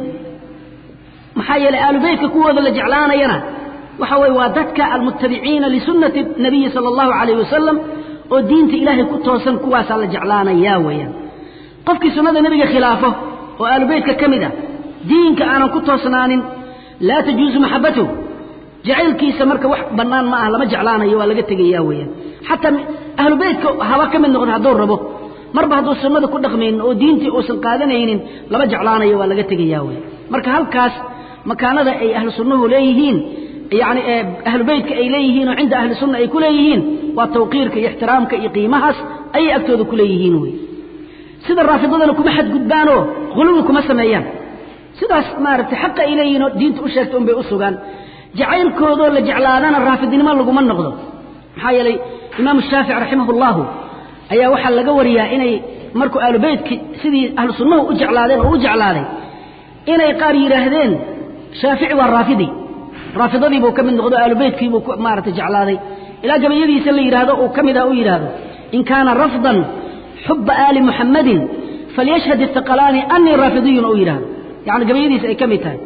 maxaa yeeley ahlu beytka kuwooda la jeclaanayana waxa weye waa dadka almutabiciina lisunnati nabiyi sala allahu calayh wasalam oo diinta ilaahay ku toosan kuwaasaa la jeclaanayaa weeyaan qofkii sunnada nebiga khilaafo oo ahlu beytka ka mid ah diinka aanan ku toosnaanin laa tajuusu maxabatuh jacaylkiisa marka wax bannaan ma ah lama jeclaanayo waa laga tegayaa weeyaan xataa ahlu beytka haba ka mid noqdo hadduu rabo marba hadduu sunnada ku dhaqmaynin oo diintii uusan qaadanaynin lama jeclaanayo waa laga tegayaa weyan marka halkaas makaanada ay ahlu sunnuhu leeyihiin yani ahlu beytka ay leeyihiin oo cinda ahli sunna ay ku leeyihiin waa tawqiirka iyo ixtiraamka iyo qiimahaas ayay agtooda ku leeyihiin wey sida raafidadana kuma xadgudbaanoo huluwi kuma sameeyaan sidaas maaragtay xaqa ay leeyihiin oo diinta u sheegta unbay u sugaan jacaylkoodoo la jeclaadana raafidnimo laguma noqdo maxaa yeelay imaamu shaafici raximah ullahu ayaa waxaa laga wariyaa inay markuu ahlu beytki sidii ahlu sunnahu u jeclaadeen oo u jeclaaday inay qaar yidhaahdeen shaafici waa raafidi raafidadii buu ka mid noqdo ahlu beytkii buu maaragtay jeclaaday ilaa gabayadiisa la yidhaahdo uu ka mid ah u yidhaahdo in kaana rafdan xuba aali muxammadin falyashhad istiqalaani anii raafidiyun ou yidhaahdo yani gabayadiisa ay ka mid tahay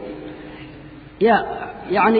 ya yani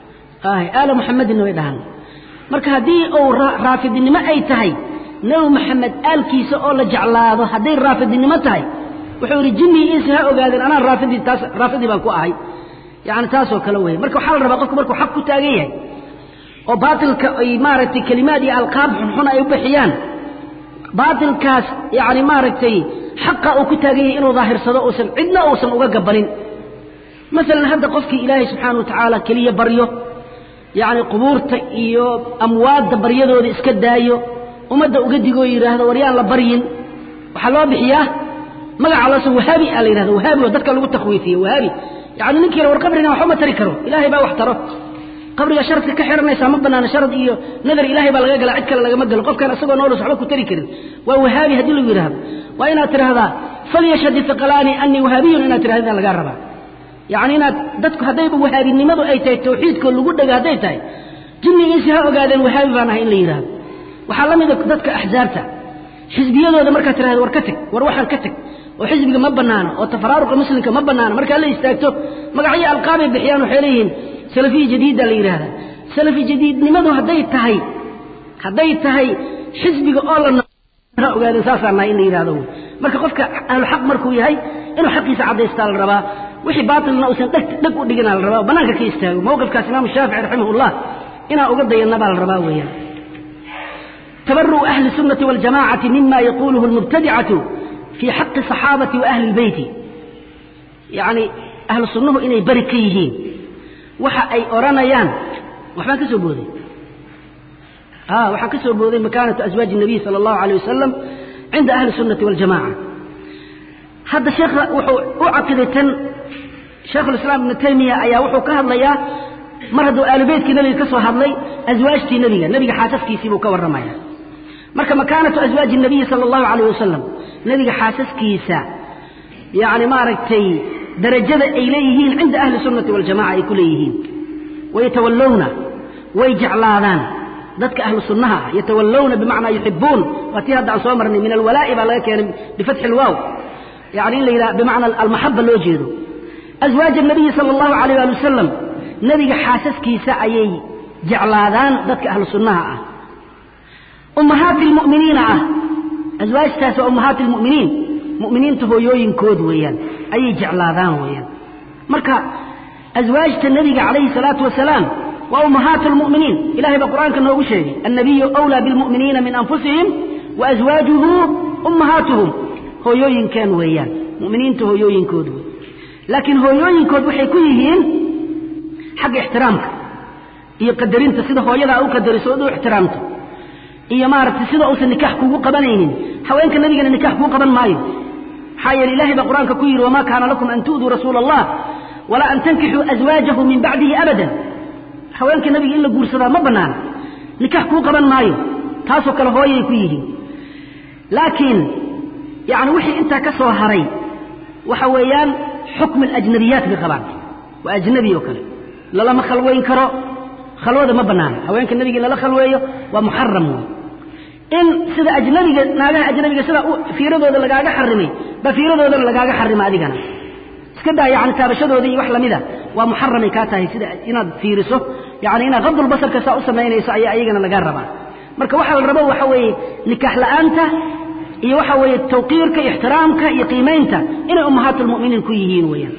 aala muxamedinna way dhahaan marka haddii uu raafidinimo ay tahay nebi maxamed aalkiisa oo la jeclaado hadday raafidinimo tahay wuxuu yidhi jinnii insi ha ogaadeen anaa raafidii taas raafidii baan ku ahay yani taasoo kale weeye marka waxaa la rabaa qofku markuu xaq ku taagan yahay oo baatilka ay maaragtay kelimaad iyo alqaab xunxun ay u bixiyaan baatilkaas yani maaragtay xaqa uu ku taagan yahay inuu daahirsado uusan cidna uusan uga gabanin maalan hadda qofkii ilaahay subxaana wa tacaala keliya baryo yacni qubuurta iyo amwaadda baryadooda iska daayo ummadda uga digoo yidhaahdo war yaan la baryin waxaa loo bixiyaa magaca loosa wahaabi aa la yidhahda wahaabi oo dadka lagu takwiifiye wahaabi yacni ninkiina war qabrina waxba ma tari karo ilaahay baa wax taro qabriga sharadka ka xihanaysaa ma banaana sharad iyo nadar ilaahay baa laga galaa cid kale lagama galo qofkaan isagoo noolus waxba ku tari karin waa wahaabi haddii lagu yidhaahdo waa inaad tidhaahdaa falyashhad iqalaani anii wahaabiyun inaad tirahdaan lagaa rabaa yacni inaad dadku haddayba wahaabinimadu ay tahay tawxiidkoo lagu dhego hadday tahay jinnigiisi ha ogaadeen wahaabi baan ahay in la yidhaahdo waxaa la mida dadka axsaabta xisbiyadooda markaad tirahdo war ka teg war waxaan ka teg oo xisbiga ma banaano oo tafaraaruqa muslimka ma banaano markaa la istaagto magacyo alqaabay bixiyaan waxay leeyihiin salafiya jadiida la yidhaahdaa salafi jadiidnimadu hadday tahay hadday tahay xisbiga oo la ha ogaadeen saasaan nahay in la yidhahdo marka qofka ahluxaq markuu yahay inuu xaqiisa caddaystaa la rabaa wixii baatilna uusan dheg dheg u dhigina la rabaa oo bannaanka ka istaago mowqifkaas imaamu shaafici raximahullah inaa uga dayanna baa la rabaa weeyaan tabaru'u ahli sunnati waljamacati mima yaquuluhu almubtadicatu fii xaqi saxaabati wa ahli lbeyti yacni ahlu sunnuhu inay beri ka yihiin waxa ay odhanayaan waxbaan ka soo booday a waxaan ka soo booday makaanatu aswaaji الnabiy salى اllahu alيه wasalam cinda ahli الsunnati waاljamaca hadda sheekha wuxuu u caqiday tan shaekhulislaam ibnu taymiya ayaa wuxuu ka hadlayaa mar hadduu aalubeytkii nebiga ka soo hadlay aswaajtii nebiga nebiga xaasaskiisii buu ka warramaya marka makaanatu aswaaji الnabiyi salى اllahu alayh wasalam nebiga xaasaskiisa yani maaragtay darajada ay leeyihiin cinda ahli sunnati waljamaca ay ku leeyihiin wayatawallowna way jeclaadaan dadka ahlu sunnaha ah yatawallowna bimacnaa yuxibuun waa tii hadda aan soo marnay min alwalaa'i baa laga keenay bifatxi ilwaaw yani in la yidhaha bimacna almaxaba loo jeedo aswaaja nabiyi sala allahu alayh ali wasalam nebiga xaasaskiisa ayay jeclaadaan dadka ahlu sunnaha ah ummahaati lmu'miniina ah aswaajtaas waa ummahaati lmu'miniin mu'miniinta hooyooyinkood weeyaan ayay jeclaadaan weeyaan marka aswaajta nebiga calayhi salaatu wasalaam waa ummahaat lmu'miniin ilahay baa qur'aanka noogu sheegay annabiyu wlaa bilmu'miniina min anfusihim wa aswaajuhu ummahaatuhum hooyooyinkeen weeyaan mu'miniinta hooyooyinkood wey laakiin hooyooyinkood waxay ku yihiin xagga ixtiraamka iyo qadarinta sida hooyadaa u qadariso od u ixtiraamto iyo maaragtay sida uusan nikax kugu qabanaynin haweenka nebigana nikax kuu qaban maayo maxaa yeele ilahay baa qur'aanka ku yidhi wamaa kaana lakum an tu'duu rasuula allah walaa an tankixuu aswaajahu min bacdihi abadan haweenka nebiga in la guursadaa ma bannaana nikax kuu qaban maayo taasoo kale hooyay ku yihiin laakiin yacni wixii intaa ka soo haray waxa weeyaan xukm alajnabiyaat bay qabaan waa ajnabi oo kale lalama khalwayn karo khalwada ma bannaana haweenka nebiga in lala khalweeyo waa muxaram wey in sida ajnabiga naagaha ajnabiga sida fiiradooda lagaaga xarimay ba fiiradoodana lagaaga xarima adigana iska daa yani taabashadooda iyo wax lamida waa muxaramay kaa tahay sida inaad fiiriso yani inaad qabdulbasarka saa u samaynayso ayaa ayagana lagaa rabaa marka waxaa la rabo waxa weeye nikaax la'aanta iyo waxa weeye tawqiirka ixtiraamka iyo qiimaynta inay ummahaat lmu'miniin ku yihiin weeyaan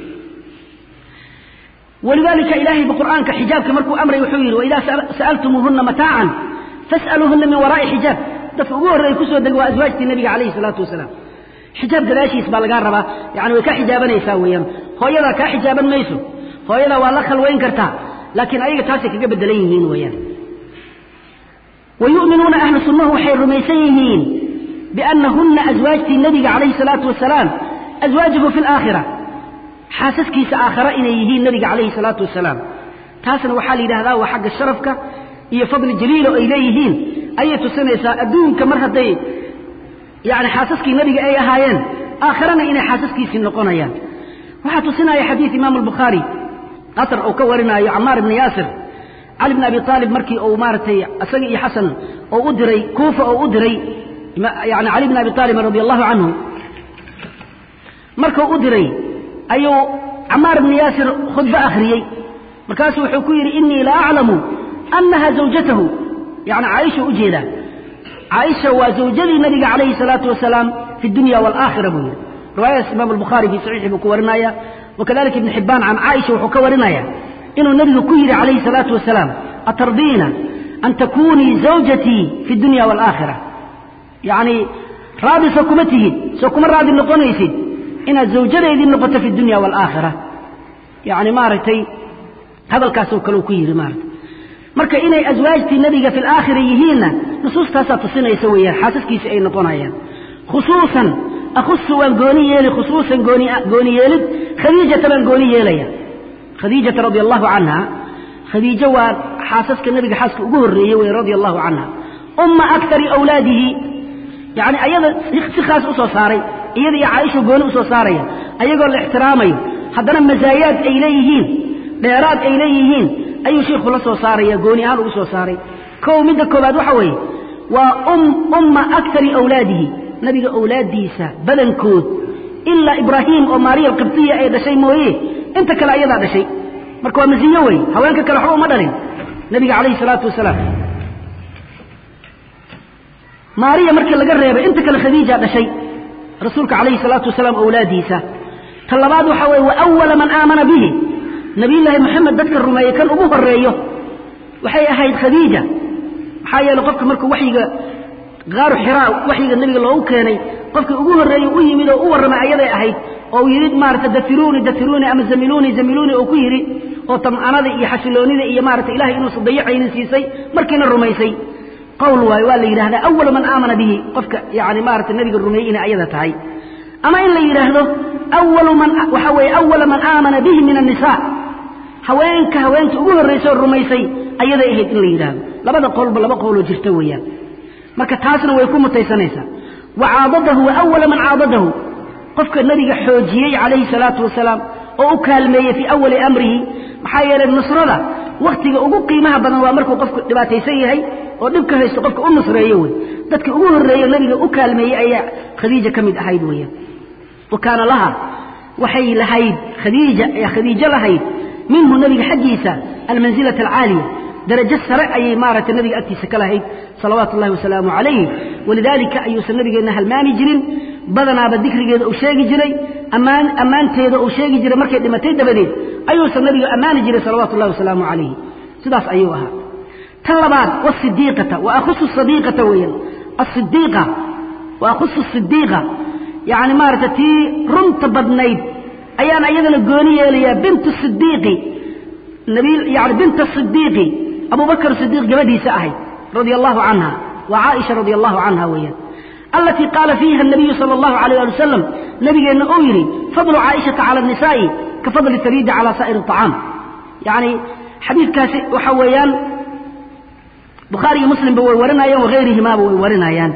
walidalika ilaahay bqur'aanka xijaabka markuu amray wuxuu yidhi waidaa sa'altumuuhuna mataacan fas'aluuhuna min waraa'i xijaab dadka ugu horreeya kusoo dega waa aswaajtii nebiga calayhi salaatu wasalaam xijaab gadaashiis baa lagaa rabaa yani way kaa xijaabanaysaa weeyaan hooyadaa kaa xijaaban mayso hooyadaa waa la khalwayn kartaa laakiin ayaga taasay kaga bedelan yihiin weeyaan wayu'minuuna ahlu sunnahu waxay rumaysan yihiin biannahunna aswaajtii nebiga calayhi salaatu wasalaam aswaajuhu fi alaakhira xaasaskiisa aakhara inay yihiin nebiga calayhi salaatu wasalaam taasna waxaa la yidhahdaa waa xagga sharafka iyo fadli jaliilo ay leeyihiin ayay tusinaysaa adduunka mar hadday yani xaasaskii nebiga ay ahaayeen aakharana inay xaasaskiisii noqonayaan waxaa tusinaya xadiid imaam albukhaari asar uu ka warinaayo camaar ibni yaasir cali bn abi aalib markii uu maaragtay isaga iyo xasan oo u diray kuufa oo u diray yani cali bn abi aalibin radi allahu canhu markuu u diray ayuu camaar ibni yaasir khudbo akhriyey markaasuu wuxuu ku yidhi inii la aclamu annaha zawjatahu yani caaisha u jeedaa caaisha waa zawjadii nabiga calayhi salaatu wasalaam fi dunya waalaakhira buu yidhi riwaayadaas imaam albukhaari fii saxiixi buu ku warinaya wakadalika ibn xibbaan can caaisha wuxuu ka warinaya inuu nebigu ku yidhi calayhi salaatu wasalaam atardiina an takunii zawjatii fi dunya waalaakhira yacni raadi soo kuma tihid soo kuma raadi noqonaysid inaad zawjadeydii noqoto fi dunya waalaakhira yacni maaragtay hadalkaasoo kale uu ku yidhi maaragtay marka inay aswaajtii nebiga fi alaakhira yihiinna nusuustaasaa tusinaysa weeyaan xaasaskiisi ay noqonayaan khusuusan akhusu waan gooni yeeli khusuusan gooni gooni yeelid khadiijata baan gooni yeelaya khadiijata radia allahu canha khadiijo waa xaasaska nebiga xaaska ugu horreeyey wey radia allahu canha umma akari awlaadihi yacni ayada si khaas u soo saaray iyada iyo caaisha gooni usoo saaraya ayagoo la ixtiraamayo haddana masaayaad ay leeyihiin dheeraad ay leeyihiin ayuu sheikhu la soo saaraya gooni ahaan ugu soo saaray kow midda koobaad waxa weeye waa um umma akari awlaadihi nabiga awlaaddiisa badankood ilaa ibraahim oo maariya alqibtiya ay dhashay mooye inta kale ayadaa dhashay marka waa masiyo wey haweenka kale waxba uma dhalin nabiga calayhi salaatu wasalaam maariya markii laga reebay inta kale khadiija dhashay rasuulka calayhi salaatu wasalaam awlaadiisa ta labaad waxaa weeye wa awala man aamana bihi nabiyullaahi moxamed dadka rumeeyey kan ugu horeeyo waxay ahayd khadiija maxaa yeeley qofka markuu waxyiga qaaru xiraa waxyiga nebiga loogu keenay qofkii ugu horreeyey u yimid oo u warramay ayaday ahayd oo uu yidhi maarata dafiruuni dafiruuni ama zamiluuni zamiluuni oo ku yidhi oo tam'anada iyo xasiloonida iyo maarata ilahay inuusan dayacaynin siisay markiina rumaysay qowl waayo waa la yidhahdaa awalu man aamana bihi qofka yani maarata nebiga rumeeyey inay ayada tahay ama in la yidhaahdo awalu man waxaa weeye awala man aamana bihi min annisaa haweenka haweenta ugu horraysa oo rumaysay ayaday ahayd in la yidhaahdo labada qowlba laba qowloo jirta weeyaan marka taasna way ku mutaysanaysaa wa caadadahu wa awala man caadadahu qofka nebiga xoojiyey calayhi salaatu wasalaam oo u kaalmeeyey fii awali amrihi maxaa yeelay nusrada wakhtiga ugu qiimaha badan waa markuu qofku dhibaataysan yahay oo dhibka haysto qofka u nusreeyo wey dadka ugu horreeyo nebiga u kaalmeeyey ayaa khadiija ka mid ahayd weeyaan wa kaana laha waxay lahayd khadiija ayaa khadiijo lahayd minhu nebiga xaggiisa almansilata alcaaliya darajo sare ayay maaragtay nabiga agtiisa ka lahayd salawaatu ullahi wasalaamu calayh walidaalika ayuusan nabigeenna halmaami jirin badanaaba dikrigeeda uu sheegi jiray ammaan ammaanteeda uu sheegi jiray markay dhimatay dabadeed ayuusan nabiga ammaani jiray salawaatu ullahi wasalaamu calayhi sidaas ayuu ahaa tan labaad wasidiiqata wa akhusu sadiiqata weeyaan asidiiqa wa akhusu sidiiqa yacni maaragtay tii runta badnayd ayaan ayadana gooni yeelayaa bintu sidiiqi nabi yani binta sidiiqi abu bakr sidiiq gabadhiisa ahayd radia allahu canha wa caaisha radia allahu canha weeyaan alatii qaala fiiha nabiyu sala allahu alayh ali wasalam nabigeenna uu yidhi fadlu caaishata cala annisaa'i ka fadli sariidi cala saa'iri acaam yacni xadiidkaasi waxa weeyaan bukhaari iyo muslimba way warinayaan wagayrihimaaba way warinayaan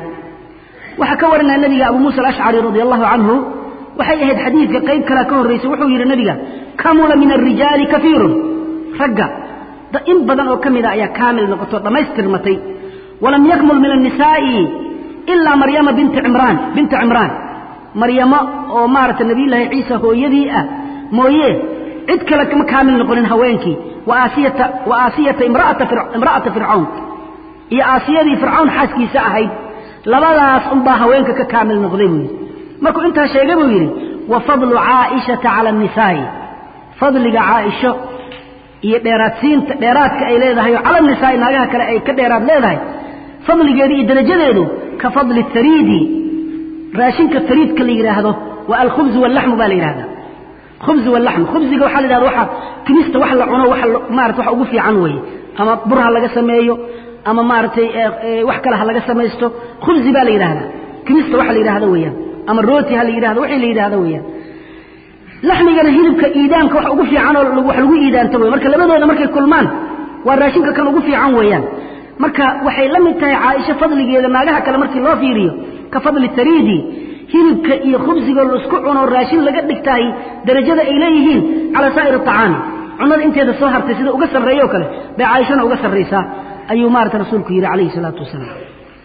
waxaa ka warinaya nabiga abu muusa alashcari radia allahu canhu waxay ahayd xadiidka qayb kalea ka horraysay wuxuu yidhi nabiga kamula min alrijaali kafiirun ragga in badan oo ka mida ayaa kaamil noqoto dhammaystirmatay walam yakmul min annisaa'i ilaa maryama binti cimraan binta cimraan maryamo oo maaragtay nabiyullaahi ciisa hooyadii ah mooye cid kale kama kaamil noqonin haweenkii wa aasiyata wa aasiyata imra'ata imra'ata fircawn iyo aasiyadii fircawn xaaskiisa ahayd labadaas unbaa haweenka ka kaamil noqday buu yidhi markuu intaa sheegay buu yidhi wa fadlu caa'ishata cala annisaa'i fadliga caaisho iyo dheeraadsiinta dheeraadka ay leedahay oo cala nisaa'i naagaha kale ay ka dheeraad leedahay fadligeedu iyo darajadeedu ka fadli tariidi raashinka tariidka la yidhaahdo waa alkhubzu wallaxmu baa la yidhahdaa khubzu wallaxmu khubziga waxaa la yidhahda waxa kimista wax la cuno waxa maarata wax ugu fiican weeye ama bur ha laga sameeyo ama maaragtay wax kale ha laga samaysto khubzi baa la yidhahdaa kimista waxa la yidhahdo weeyaan ama rooti ha la yidhahdo wixii la yidhahdo weeyaan laxmigana hilibka iidaanka wax ugu fiican oo wax lagu iidaanto wey marka labadooda markay kulmaan waa raashinka kan ugu fiican weeyaan marka waxay la mid tahay caaisho fadligeeda naagaha kale markii loo fiiriyo ka fadli tariidi hilibka iyo khubsigoo laisku cuno raashin laga dhigtahay darajada ay leeyihiin calaa saa'ir acaami cunada inteeda soo hartay sida uga sarreeyo kale bay caaishana uga sarraysaa ayuu maarata rasuulku yidhi calayhi salaatu wasalaam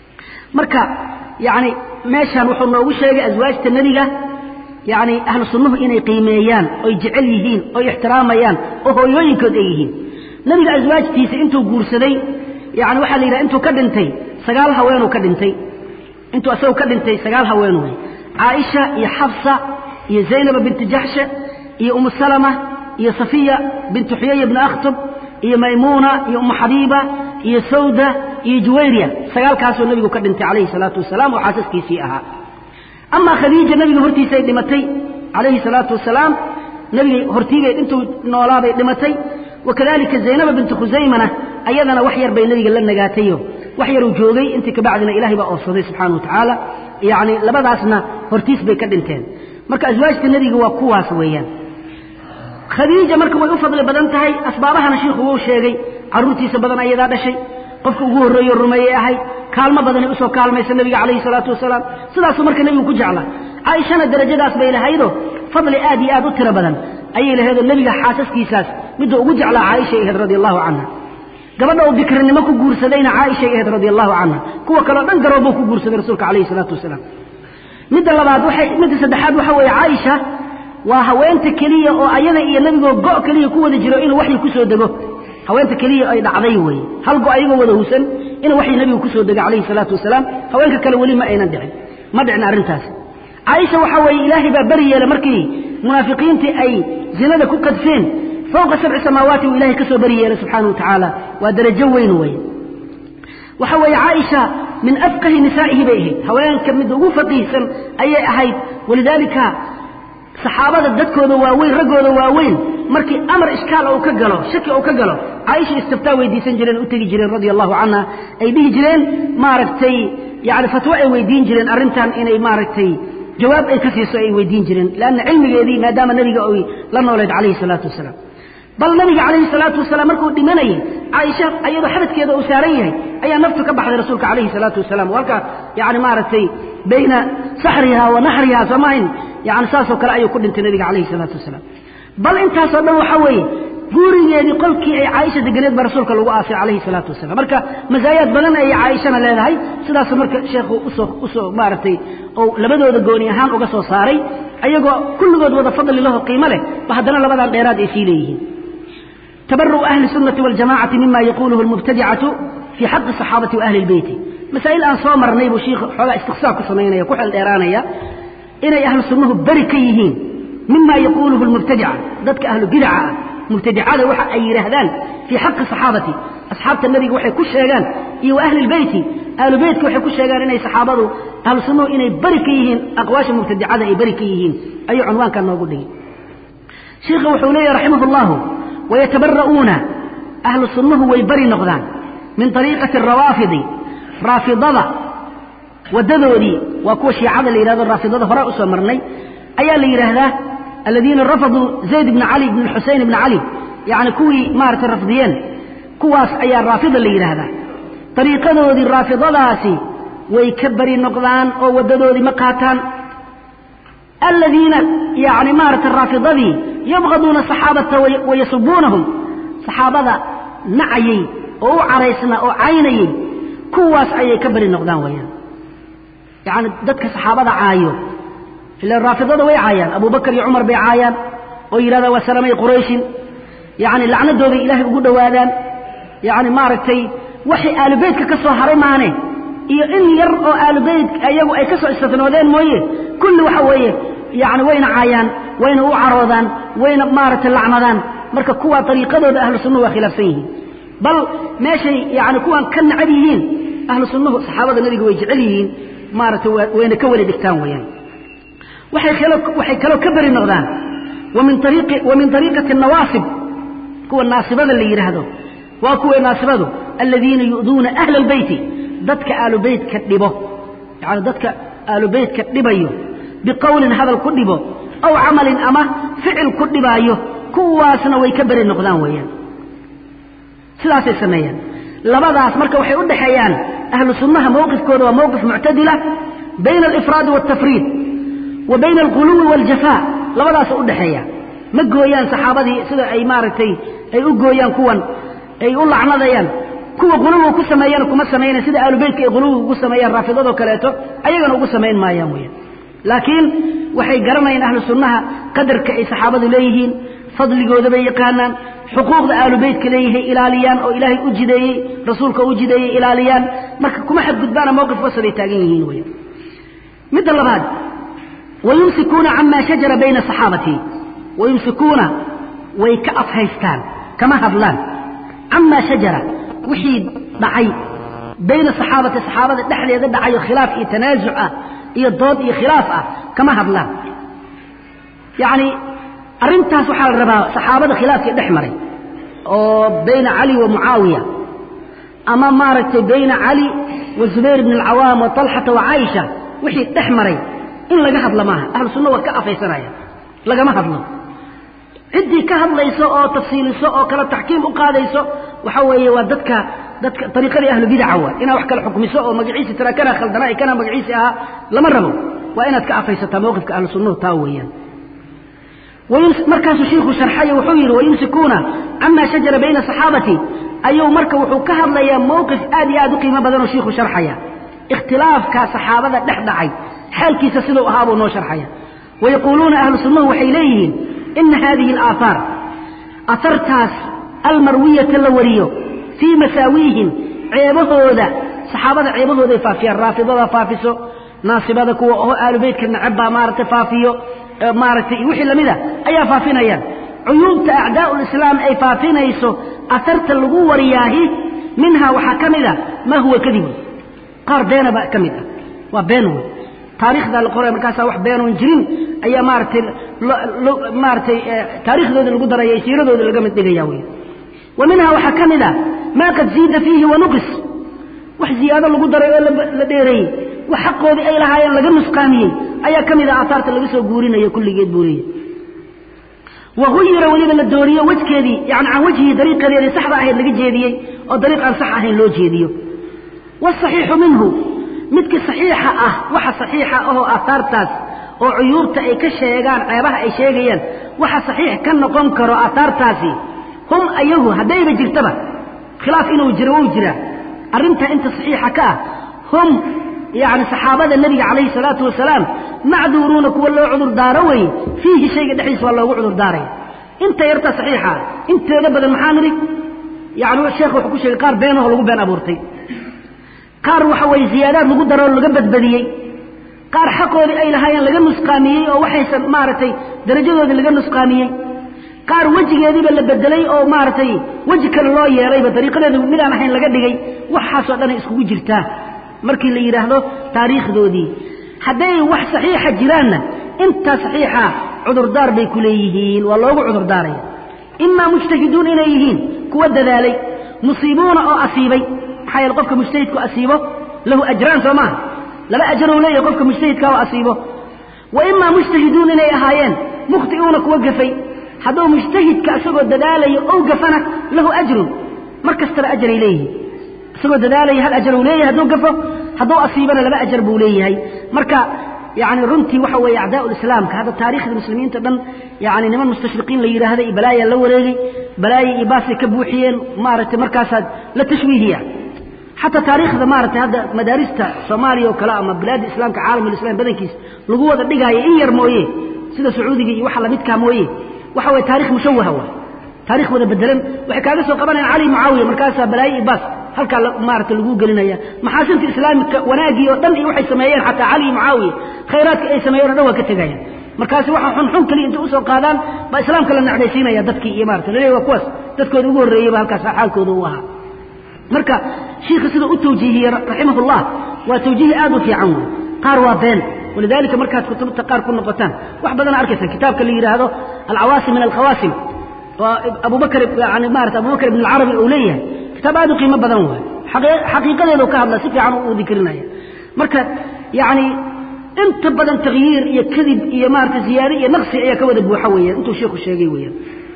marka yacni meeshaan wuxuu noogu sheegay aswaajta nebiga yacni ahlu sunnuhu inay qiimeeyaan oy jecel yihiin oy ixtiraamayaan oo hooyooyinkood ay yihiin nebiga aswaajtiisa intuu guursaday yani waxaa la yidhaha intuu ka dhintay sagaal haweenuu ka dhintay intuu asagoo ka dhintay sagaal haween wey caaisha iyo xafsa iyo zaynaba binti jaxshe iyo umu salama iyo safiya bintu xuyaya bni akhtub iyo maymuuna iyo umu xabiiba iyo sawda iyo juwayriya sagaalkaasuu nebigu ka dhintay calayhi salaatu wasalaam oo xaasaskiisii ahaa amaa khadiija nebiga hortiisay dhimatay calayhi salaatu wasalaam nebiga hortiibay intuu noolaabay dhimatay wakadalika zaynaba bintu khusaymana ayadana wax yar bay nebiga la nagaatayo wax yaruu joogay intii kabacdina ilahay baa oofsaday subxaana wa tacaala yacni labadaasna hortiis bay ka dhinteen marka aswaajta nebiga waa kuwaas weeyaan khadiija marka way u fadli badan tahay asbaabahana shiikhu wuu sheegay carruurtiisa badan ayadaa dhashay qofka ugu horreeyo rumeeyey ahayd kaalmo badanay usoo kaalmaysa nebiga calayhi salaatu wasalaam sidaasuu marka nebigu ku jeclaa caaishana darajadaas bay lahaydo fadli aad iyo aad u tiro badan ayay lahaydoo nebiga xaasaskiisaas midda ugu jeclaa caaishay ahayd radia allahu canha gabadha uu bikrinimo ku guursadayna caaishay ahayd radia allahu canha kuwa kaleo dhan garoobuu ku guursaday rasuulka calayhi salaatu wasalaam midda labaad waxay midda saddexaad waxa weeye caaisha waa haweenta keliya oo ayada iyo nebigoo go' keliya ku wada jiro inuu waxyi ku soo dego haweenta keliya ay dhacday weeye hal go ayagoo wada husan inuu waxyi nebigu ku soo dego calayhi salaatu wasalaam haweenka kale weli ma aynan dhicin ma dhicin arrintaasi caaisha waxaa weeye ilaahay baa beri yeelay markii munaafiqiintii ay zinada ku qadfeen fawqa sabci samaawaati uu ilahay ka soo beri yeelay subxaanahu wa tacaala waa darajo weyn weeye waxa weeye caaisha min afqahi nisaa'ihi bay ahayd haweenka midda ugu faqiihsan ayay ahayd walidaalika saxaabada dadkooda waaweyn raggooda waaweyn markii amar ishkaal uu ka galo shaki uu ka galo caaisha istiftaa weydiisan jireen u tegi jireen radia allahu canha ay dhihi jireen maaragtay yani fatwo ay weydiin jireen arrintan inay maaragtay jawaab ay ka siiso ay weydiin jireen leanna cilmigeedii maadaama nebiga ay la nooleed calayhi salaatu wasalaam bal nabiga calayhi salaatu wasalaam markuu dhimanayay caaisha ayadoo xabadkeeda uu saaran yahay ayaa naftu ka baxday rasuulka calayhi salaatu wasalaam halka yani maaragtay bayna saxriha wa naxriha soomahayn yani saasoo kale ayuu ku dhintay nabiga calayhi salaatu wasalaam bal intaasoo dhan waxaa weeye guurigeedii qolkii ay caaisha deganeed baa rasuulka lagu aasay calayhi salaatu wasalaam marka masaayaad badan ayay caaishana leedahay sidaasu marka sheekhu usoo usoo maaragtay oo labadooda gooni ahaan uga soo saaray ayagoo kulligood wada fadli laho qiimo leh ba haddana labadan dheeraad ay sii leeyihiin tabaru'u ahli sunnati waljamacati mima yaquuluhu almubtadicatu fii xaqi saxaabati wa ahli lbeyti masaa'il aan soo marnay buu shiikh xoogaa istiqsaar ku samaynaya ku xeel dheeraanaya inay ahlu sunnuhu beri ka yihiin mima yaquuluhu almubtadica dadka ahlu bidaca ah mubtadicada waxa ay yidhaahdaan fii xaqi saxaabati asxaabta nebiga waxay ku sheegaan iyo wa ahli lbeyti ahlu beytka waxay ku sheegaan inay saxaabadu ahlu sunnuhu inay beri ka yihiin aqwaasha mubtadicada ay beri ka yihiin ayuu cunwaankan noogu dhigay shiikha wuxuu leeyahy raximah allahu wayatabara'uuna ahlu sunnuhu way beri noqdaan min ariiqati rawaafidi raafidada waddadoodii waa kuwa shiicada la yidhahdo raafidada hore usoo marnay ayaa la yidhaahdaa aladiina rafaduu zayd bna cali bn xusein bna cali yani kuwii maaragtay rafdiyeen kuwaas ayaa raafida la yidhaahdaa ariiqadoodii raafidadaasi way ka beri noqdaan oo waddadoodii ma qaataan aladiina yani maaragtay raafidadii yabqaduuna saxaabata wayasubuunahum saxaabada nacayey oo u caraysna oo caynayey kuwaas ayay ka beri noqdaan wayaan yani dadka saxaabada caayo ila raafidada way caayaan abubakar iyo cumar bay caayaan oo yidhahdaan waa salamay qurayshin yani lacnadooday ilaahay ugu dhowaadaan yani maaragtay waxay aalubeytka ka soo haray maane iyo in yar oo aalubeyt iyagu ay ka soo istifnoodeen mooye kulli waxa weeye yani wayna caayaan wayna u caroodaan wayna maaragtay lacnadaan marka kuwaa ariiqadooda ahlu sunnuhu waa khilaafsan yihiin bal meeshay yani kuwaan ka nacab yihiin ahlu sunnuhu saxaabada nebiga way jecel yihiin maaragtay wayna ka weli dhigtaan weyaan waxay kaloo ka beri noqdaan wa min ariiqati nawaasib kuwa naasibada la yidhaahdo waa kuwa naasibadu aladiina yu'duuna ahla albeyti dadka aalubeytka dhibo yani dadka aalubeytka dhibayo biqowlin hadal ku dhibo aw camalin ama ficil ku dhibaayo kuwaasna way ka beri noqdaan weeyaan sidaasay sameeyaan labadaas marka waxay u dhexeeyaan ahlu sunnaha mowqifkooda waa mowqif muctadila bayna alifraadi waaltafriid wa bayna alquluwi waaljafaa labadaasa u dhexeeya ma gooyaan saxaabadii sida ay maaragtay ay u gooyaan kuwan ay u lacnadayaan kuwa quluwiga ku sameeyana kuma samaynayan sida aalubeytka ay quluwiga ugu sameeyaan raafidadoo kaleeto ayagana ugu samayn maayaan weyaan laakiin waxay garanayaan ahlu sunnaha qadarka ay saxaabadu leeyihiin fadligooda bay yaqaanaan xuquuqda aalubeytka leeyahay ilaaliyaan oo ilaahay u jideeyey rasuulka u jideeyey ilaaliyaan marka kuma xadgudbaana mowqif wasaday taagan yihiin weyaan midda labaad wayumsikuuna camaa shajara bayna saxaabati wayumsikuuna way ka afhaystaan kama hadlaan camaa shajara wixii dhacay bayna saxaabati saxaabada dhexdeeda dhacayo khilaaf iyo tanaasuc ah iyo dood iyo khilaaf ah kama hadlaan yacni arrintaas waxaa la rabaa saxaabada khilaafkii dhex maray oo bayna cali wa mucaawiya ama maaragtay bayna cali wa zubayr bn alcawaam wa talxata wa caaisha wixii dhex maray in laga hadlo maaha ahlu sunna waa ka afaysanaya lagama hadlo ciddii ka hadlayso oo tafsiiliso oo kala taxkiim u qaadayso waxa weeye waa dadka dadka ariiqadii ahlu bidaca waa inaa wax kala xukmiso oo magaciisi tira kana khaldana kana magaciisi ahaa lama rabo waa inaad ka afaysataa mawqifka ahlu sunnuhu taa weeyaan markaasuu shiiku sharxayo wuxuu yidhi wayumsikuuna camaa shajara bayna saxaabati ayuu marka wuxuu ka hadlayaa mowqif aad iyo aad u qiimo badanoo shiiku sharxaya ikhtilaafkaa saxaabada dhex dhacay xaalkiisa siduu ahaa buu noo sharxaya wayaquuluuna ahlu sunnuhu waxay leeyihiin ina haadihi alaahaar ahartaas almarwiyata la wariyo fii masaawiihim ceebahooda saxaabada ceebahooday faafiyaan raafidada faafiso naasibada kuwa oo aalu beytka nacabbaa maaragtay faafiyo maaragtay wixii lamida ayaa faafinayaan cuyuubta acdaa'u lislaam ay faafinayso aharta lagu wariyaahi minhaa waxaa ka mid a maa huwa kadibu qaar beena baa ka mid ah waa been wey taarikhdaa la qoraya markaasaa wax beenoon jirin ayaa maaratay maaratay taariikhdooda lagu daraya siiradooda laga mid dhigaya wey wa minhaa waxaa ka mid a maa qad ziida fiihi wanuqis wax ziyaado lagu daray oo la dheereeyey wax xaqoodii ay lahaayeen laga nusqaamiyey ayaa ka mid a aataarta laga soo guurinayo kulligeed buu leeyahy wahuyira weliba la dooriyo wejkeedii yani can wejhii dariiqadeedii saxda ahayd laga jeediyey oo dariiq aan sax ahayn loo jeediyo wاصaxiixu minhu midkii صaxiixa ah waxa صaxiixa ahoo aataartaas oo cuyuubta ay ka sheegaan ceebaha ay sheegayaan waxa صaxiix ka noqon karo aataartaasi hum ayagu haddayba jirtaba khilaaf inuu jiro wou jiraa arrintaa inta صaxiixa ka ah hum yani saxaabada nebiga calayhi الsalaatu wasalaam macduuruuna kuwa loo cudur daaro weye fiihi shayga dhexdiisa waa loogu cudur daaraya inta yarta صaxiixa inteeda badan maxaa nidhi yani sheekh wuxuu ku sheegay qaar beenaho lagu been abuurtay qaar waxa weeye ziyaadaad lagu daroo laga badbadiyey qaar xaqoodii ay lahaayeen laga nusqaamiyey oo waxaysan maaragtay darajadoodii laga nusqaamiyey qaar wejigeediiba la bedelay oo maaragtay weji kale loo yeelayba dariiqadeedu midaan ahayn laga dhigay waxaasoo dhanay iskugu jirtaa markii la yidhaahdo taariikhdoodii hadday wax saxiixa jiraanna intaa saxiixa cudurdaar bay ku leeyihiin waa loogu cudurdaaraya imaa mujtahiduun inay yihiin kuwa dadaalay musiibuuna oo asiibay maxaa yeele qofka mujtahidku asiibo lahu ajraan soo maaha laba ajarou leeyahay qofka mujtahidka oo asiibo wa imaa mujtahiduun inay ahaayeen mukhti'uuna kuwa gafay hadduu mujtahidka isagoo dadaalayo ou gafana lahu ajrun mar kastaba ajaray leeyihiin isagoo dadaalaya hal ajaruu leeyahay hadduu gafo hadduu asiibana laba ajar buu leeyahay marka yani runtii waxa weeye acdaau lislaamka hadda taarikhda muslimiinta dhan yani niman mustashriqiin la yidhaahda iyo balaayaa la wareegay balaayo iyo baasay ka buuxiyeen maaragtay markaasaad la tashwiihiya xataa taariikhda maaragtay hadda madaarista soomaaliya oo kale ama bilaadda islaamka caalamulislam badankiis lagu wada dhigaayo in yar mooye sida sacuudiga iyo waxa lamidkaa mooye waxa weye taarikh mushawaha waay taarikh wada bedelan waxay kaaga soo qabanayaan cali mucaawiya markaasaa balaayo iyo baas halkaa maarata lagu gelinaya maxaasinta islaamika wanaagii oo dhan iyo waxay sameeyeen xataa cali iyo mucaawiya khayraadka ay sameeyeen o dhan waa ka tegayaan markaasi waxa xunxun kaliya intay usoo qaadaan baa islaamka la necdaysiinaya dadkii iyo maarata laleeyahy waa kuwaas dadkooda ugu horreeyeyba halkaas xaalkooda u ahaa marka shiikha siduu u tawjiihiyey raximahullah waa tawjiihi aad u fiican wey qaar waa been walidaalika markaad kutubta qaar ku noqotaan wax badana arkaysa kitaabka la yidhaahdo alcawaasim min alkhawaasim oo abubakr yani maarata abubakr ibn alcarabi uu leeyahay kitaab aad u qiimo badan waay xaqiiqadeedu ka hadla si fiican uu dikrinaya marka yani inta badan takyiir iyo kadib iyo maarata ziyaade iyo naqsi ayaa ka wada buuxa weeyaan intuu sheikhu sheegay weeyaan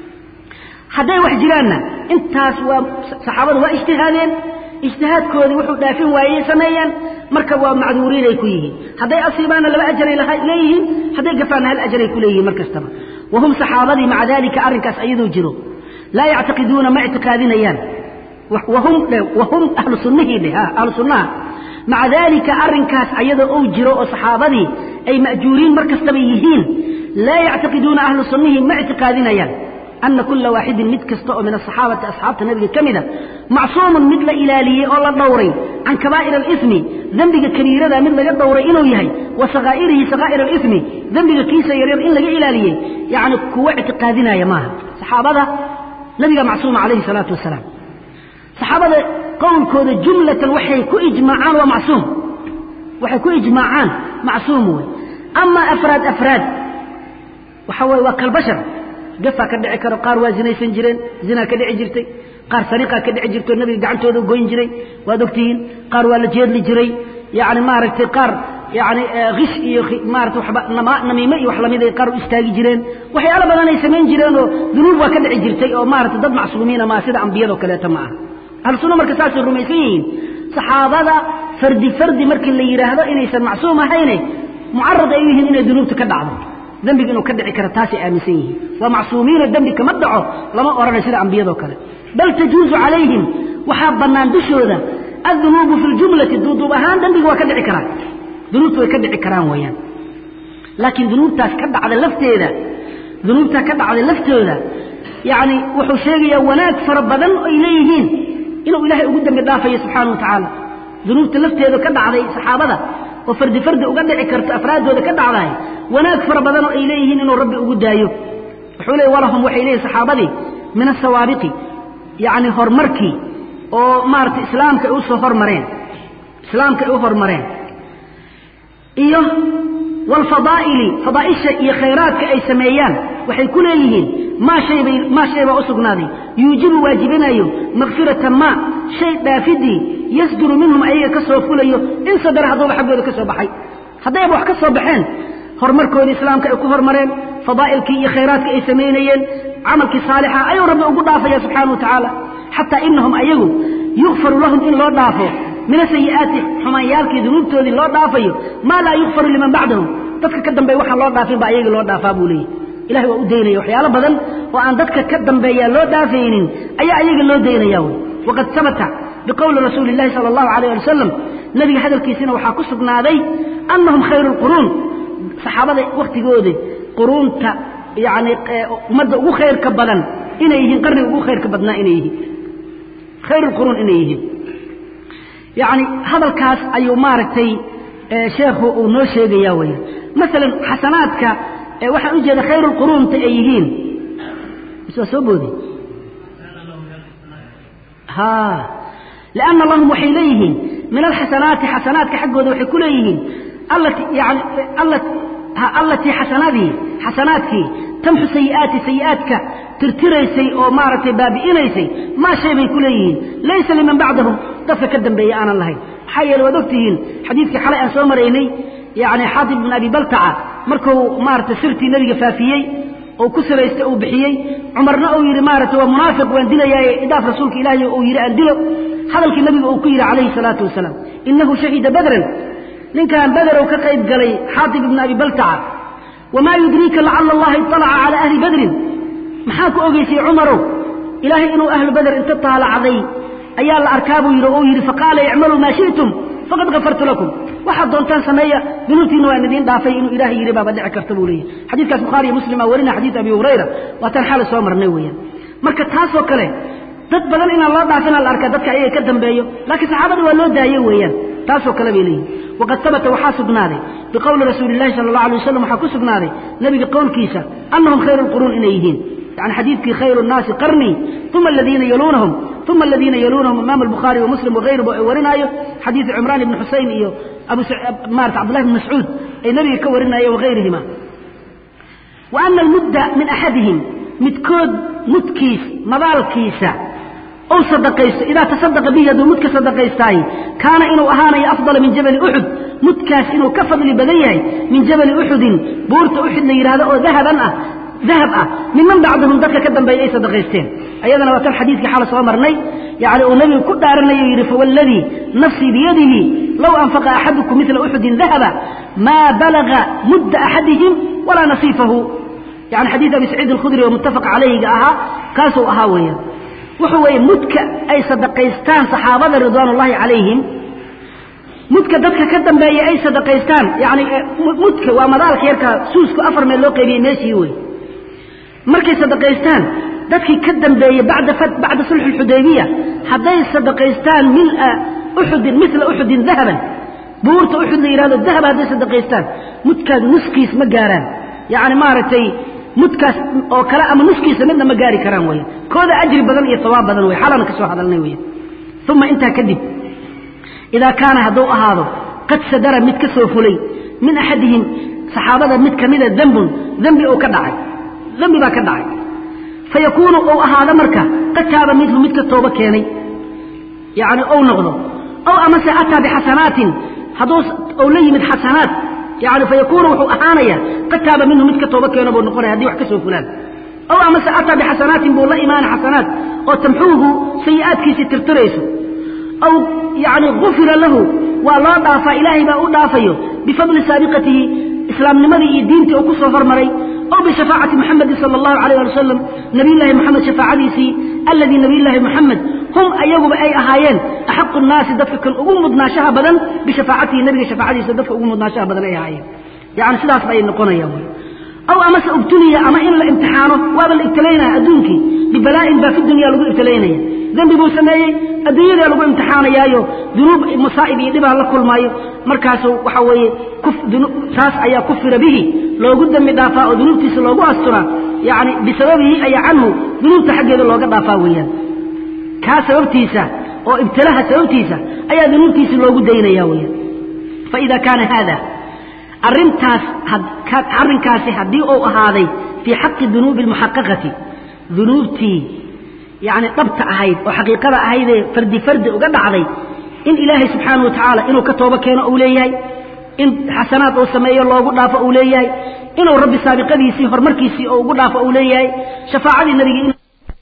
hadday wax jiraanna intaas waa saxaabadu waa ijtihaadeen ijtihaadkoodii wuxuu dhaafin waayey sameeyeen marka waa macduuriinay ku yihiin hadday asiibaanna laba ajaray leeyihiin hadday gafaanna hal ajaray ku leeyihiin mar kastaba wahum saxaabadii maca dalika arrinkaas ayadoo jiro laa yactiqiduuna ma ictiqaadinayaan wahum wahum ahlu sunnihii dheh ahlu sunnaha maca dalika arrinkaas ayadoo ou jiro oo saxaabadii ay ma'juuriin mar kastaba yihiin laa yactiqiduuna ahlu sunnihii ma ictiqaadinayaan ana kula waaxidin mid kasta oo min asaxaabati asxaabta nabiga ka mida macsuumun mid la ilaaliyey oo la dhowray can kabaa'ir alismi dembiga kabiirada mid laga dhowray inuu yahay wa sakaa'irihi sakaa'ir alismi dembiga kiisa yaryar in laga ilaaliyey yacni kuwa ictiqaadinaya maaha saxaabada nabiga macsuuma calayhi salaatu wasalaam saxaabada qowlkooda jumlatan waxay ku ijmaacaan waa macsuum waxay ku ijmaacaan macsuum wey ama afraad afraad waxa weye waa kalbashar gafaa ka dhici karo qaar waa zinaysan jireen zinaa ka dhici jirtay qaar sariiqaa ka dhici jirto nabiga gacantooda goyn jiray waad ogtihiin qaar waa la jeedli jiray yani maaragtay qaar yani kish iyo maarata waba namiime iyo wax lamid ay qaar u istaagi jireen waxyaalo badan ay samayn jireen oo dunuub waa ka dhici jirtay oo maarata dad macsuumiina maa sida ambiyado kaleeto ma aha ahlu sunna marka saasay rumaysan yihiin saxaabada fardi fardi markii la yidhaahdo inaysan macsuum ahayne mucarad ay u yihiin inay dunuubta ka dhacdo dembiga inuu ka dhici karo taasay aaminsan yihiin waa macsuumiino dembi kama dhaco lama odhanay sida ambiyadoo kale bal tajuusu calayhim waxaa bannaan dushooda addunuubu fi ljumlati duuduub ahaan dembiga waa ka dhici karaan dunuubta way ka dhici karaan weeyaan laakiin dunuubtaas ka dhacda lafteeda dunuubtaa ka dhacday laftooda yacni wuxuu sheegayaa wanaag fara badan ay leeyihiin inuu ilaahay ugu dembi dhaafayo subxaana wa tacaala dunuubta lafteeda ka dhacday saxaabada oo fardi fardi uga dhici karto afraaddooda ka dhacdahay wanaag fara badan oo ay leeyihiin inuu rabbi ugu daayo wuxuu leey walahum waxay leeyihin saxaabadii min asawaabiqi yacni horumarkii oo maaragtay islaamka ay u soo hormareen islaamka ay u hormareen iyo waalfadaa'ili fadaa'isha iyo khayraadka ay sameeyaan waxay ku leeyihiin maa shaybay maa shay baa u sugnaaday yuujibu waajibinayo makfirata maa shay dhaafidii yasduru minhum ayaga ka soo fulayo in sadara hadduuba xaggooda ka soo baxay haddayba wax ka soo baxeen horumarkoodii islaamka ay ku hormareen fadaa'ilkii iyo khayraadkii ay samaynayeen camalkii saalixa ayuu rabbi ugu dhaafaya subxaana wa tacaala xataa inahum ayagu yukfaru lahum in loo dhaafo min asayi'aati xumaanyaalkii dunuubtoodii loo dhaafayo maa laa yukfaru liman bacdahum dadka ka dambeeya waxaan loo dhaafin baa ayagii loo dhaafaa buu leeyahy ilahay waa u daynaya waxyaalo badan oo aan dadka ka dambeeya loo dhaafaynin ayaa ayaga loo daynaya wy waqad sabata biqowli rasuuli اllahi salى اllahu alayh ali wasalam nebiga hadalkiisina waxaa ku sugnaaday anahum khayru اlquruun saxaabada wakhtigooda quruunta yani ummadda ugu khayrka badan inay yihiin qarniga ugu khayrka badnaa inay yihiin khayr اlquruun inay yihiin yani hadalkaas ayuu maaragtay sheekhu uu noo sheegaya weya maalan xasanaadka waxaan u jeeda khayr اlquruunta ay yihiin is waa soo boodi ha لأنa lahum waxay leeyihiin min alxasanaati xasanaadka xaggooda waxay ku leeyihiin yani allatii xasanadii xasanaadkii tamxu sayi'aati sayi'aadka tirtiraysay oo maaragtay baabi'inaysay maa shay bay ku leeyihiin laysa liman bacdahum dadka ka dambeeya aanan lahayn maxaa yeele waad ogtihiin xadiidkii xalay aan soo maraynay yani xaatib bin abi baltaca markuu maaragtay sirtii nebiga faafiyey oo ku siraystay uu bixiyey cumarna uu yidhi maaragtay waa munaafiq waan dilayaaye idaaf rasuulka ilaahay uu yidhi aan dilo hadalkii nabiga uu ku yidhi calayhi salaatu wasalaam inahu shahida badran ninkan bederow ka qayb galay xaatib ibna abi baltaca wamaa yudriika lacala allaha iطalaca calaa ahli badrin maxaa ku ogeysay cumarow ilaahay inuu ahlu bader inta taalacday ayaa la arkaa buu yidhi oo yidhi faqaala icmaluu maa shi'tum faqad gafartu lakum waxaad doontaan sameeya dunuubtiina waan idiin dhaafay inuu ilaahay yidhi baaba dhici karta buu leeyahy xadiidkaas bukhaari iyo muslim aa warina xadiid abi hurayra waataan xaala soo marnay weeyaan marka taasoo kale dad badan inaan loo dhaafina la arkaa dadka ayaga ka dambeeyo laakiin saxaabada waa loo daaye weeyaan taasoo kale bay leeyihin waqad habata waxaa sugnaaday biqowli rasuuli illahi sala allah alay wasalam waxaa ku sugnaaday nebiga qowlkiisa annahum khayru lquruun inay yihiin yani xadiidkii khayru nnaasi qarnii uma aladiina yaluunahum uma aladiina yaluunahum imaam albukhaari wa muslim wagayruba ay warinaayo xadiidu cimraan ibni xusayn iyo abu maarata cabdullahi bn mascuud ay nebiga ka warinaayeen wagayrihima wa ana almudda min axadihim midkood mudkiis madaalkiisa ou sadaqaysto idaa tasadaqa bihi hadduu mudka sadaqaystaay kaana inuu ahaanayo afdala min jabali uxud mudkaas inuu ka fadli badan yahay min jabali uxudin buurta uxud la yidhaahdo oo dahaban ah dahab ah miman bacdahum dadka ka dambeeya ay sadaqaysteen ayadana waa tan xadiidkii xala soo marnay yani uu nebigu ku dhaaranayo yidhi fawalladii nafsii biyadihi low anfaqa axadukum midla uxudin dahaba maa balaga mudda axadihim walaa nasiifahu yani xadiid abi saciid alkhudri oo muttafaq calayhiga ahaa kaasuu ahaa weeyaan wuxuu weeye mudka ay sadaqaystaan saxaabada ridwaan ullaahi calayhim mudka dadka ka dambeeya ay sadaqaystaan yani mudka waa madaalka yarkaa suusku afar meel loo qaybiyey meeshii wey markay sadaqaystaan dadkii ka dambeeyey bacda bacda sulxi alxudaybiya hadday sadaqaystaan mila uxudin mila uxudin dahaban buurta uxud la yidhahdo dahaba hadday sadaqaystaan mudkaas nuskiis ma gaaraan yani maaragtay mudkaas oo kale ama nuskiisa midna ma gaari karaan weya kooda ajri badan iyo sawaab badan wey xalana ka soo hadalnay weya uma intaa kadib idaa kaana hadduu ahaado qad sadara mid ka soo fulay min axadihim saxaabada mid kamida dembun dembi uu ka dhacay dembi baa ka dhacay fayakuunu ou ahaado marka qad taaba midhu mid ka toobo keenay yani ou noqdo ow amase ataa bixasanaatin hadduu ou la yimid xasanaat yani fayakuunu wuxuu ahaanaya qad taaba minhu mid ka toobo keeno buu noqonaya hadii wax ka soo fulaan ow amase ataa bixasanaatin buu la imaana xasanaat oo tamxuuhu sayi'aadkiisii tirtirayso aw yani gufira lahu waa loo dhaafaa ilaahay baa u dhaafayo bifadli saabiqatihi islaamnimadii iyo diintii uu ku soo hormaray aw bishafaacati muxamedin sala allahu alayh ali wasalam nabiyullaahi moxamed shafaacadiisii alladii nabiyullaahi moxamed hum ayaguba ay ahaayeen axaqu nnaasi dadka kan ugu mudnaashaha badan bishafaacatihi nabiga shafaacadiisa dadka ugu mudnaashaha badan ay ahaayeen yani sidaas bay noqonayaan wy aw amase ubtuliya ama in la imtixaano waaba la ibtilaynaya adduunkii bibalaa'in baa fi dunya lagu ibtilaynaya dembi buu sameeyey adduunyadaa lagu imtixaanayaayo dunuub masaa'ib iyo dhibaa la kulmaayo markaasu waxa weeye taas ayaa kufira bihi loogu dembi dhaafaa oo dunuubtiisa loogu asturaa yani bisababihi ayaa canhu dunuubta xaggeeda looga dhaafaa weeyaan kaa sababtiisa oo ibtilaha sababtiisa ayaa dunuubtiisa loogu daynaya weyaan faida kaana haada arintaas arrinkaasi haddii uu ahaaday fii xaqi dunuubi almuxaqaqati dunuubtii yani dhabta ahayd oo xaqiiqada ahaydee fardi fardi uga dhacday in ilaahay subxaana wa tacaala inuu ka toobo keeno uu leeyahay in xasanaad uu sameeyo loogu dhaafo uu leeyahay inuu rabbi saabiqadiisii horumarkiisii oo ugu dhaafo uu leeyahay shafaacadii nabigii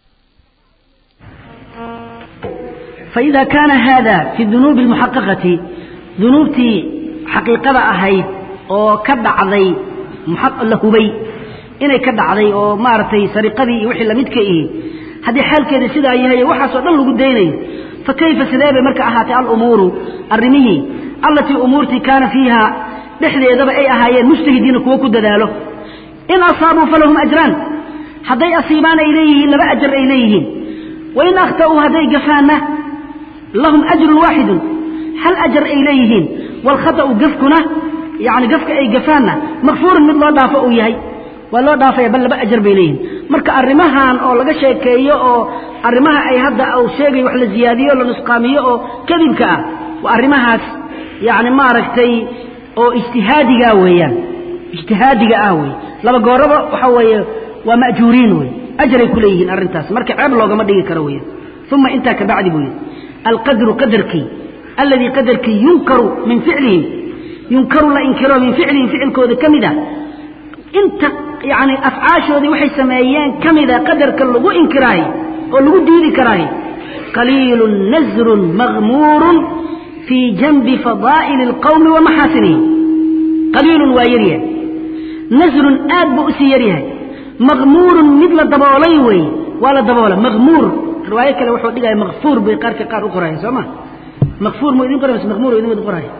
faida kaana hada fi dunuubi almuxaqaqati dunuubtii xaqiiqada ahayd oo ka dhacday la hubay inay ka dhacday oo maaragtay sariqadii iyo wixii lamidka ihi haddii xaalkeeda sidaa yahay waxaasoo dhan lagu daynayo fa kayfa sidee bay marka ahaatay alumuuru arrimihii allatii umuurtii kaana fiiha dhexdeedaba ay ahaayeen mujtahidiina kuwo ku dadaalo in asaabuu falahum ajraan hadday asiibaan ay leeyihiin laba ajar ay leeyihiin wain akhta'uu hadday gafaanna lahum ajrun waaxidun hal ajar ay leeyihiin waalkhata'u gafkuna yani gafka ay gafaanna makfuurun mid loo dhaafo uu yahay waa loo dhaafaya bal laba ajar bay leeyihin marka arrimahan oo laga sheekeeyo oo arrimaha ay hadda uu sheegayo wax la ziyaadiyo la nusqaamiyo oo kadibka ah waa arrimahaas yani maaragtay oo ijtihaadiga weeyaan ijtihaadiga ah wey laba gooraba waxa weeye waa ma'juuriin wey ajaray ku leeyihiin arrintaas marka ceeb loogama dhigi karo weeyaan uma intaa kabacdi buu yidhi alqadru qadarkii alladii qadarkii yunkaru min ficlihim yunkaru la inkiro min ficlihim ficilkooda ka mid a inta yani afcaashoodii waxay sameeyeen ka mida qadarka lagu inkiraayo oo lagu diidi karaayo qaliilun nasrun maghmuurun fii janbi fadaa'ili اlqowmi wa maxaasinihim qaliilun waa yaryahay nasrun aad buu usii yaryahay maghmuurun mid la daboolay weeye waa la daboola maghmuur riwaayo kale wuxuu dhigaya makfuur bay qaarka qaar u qoraya soo ma makfuur mu idin qoray mise makhmuur idin wada qoraya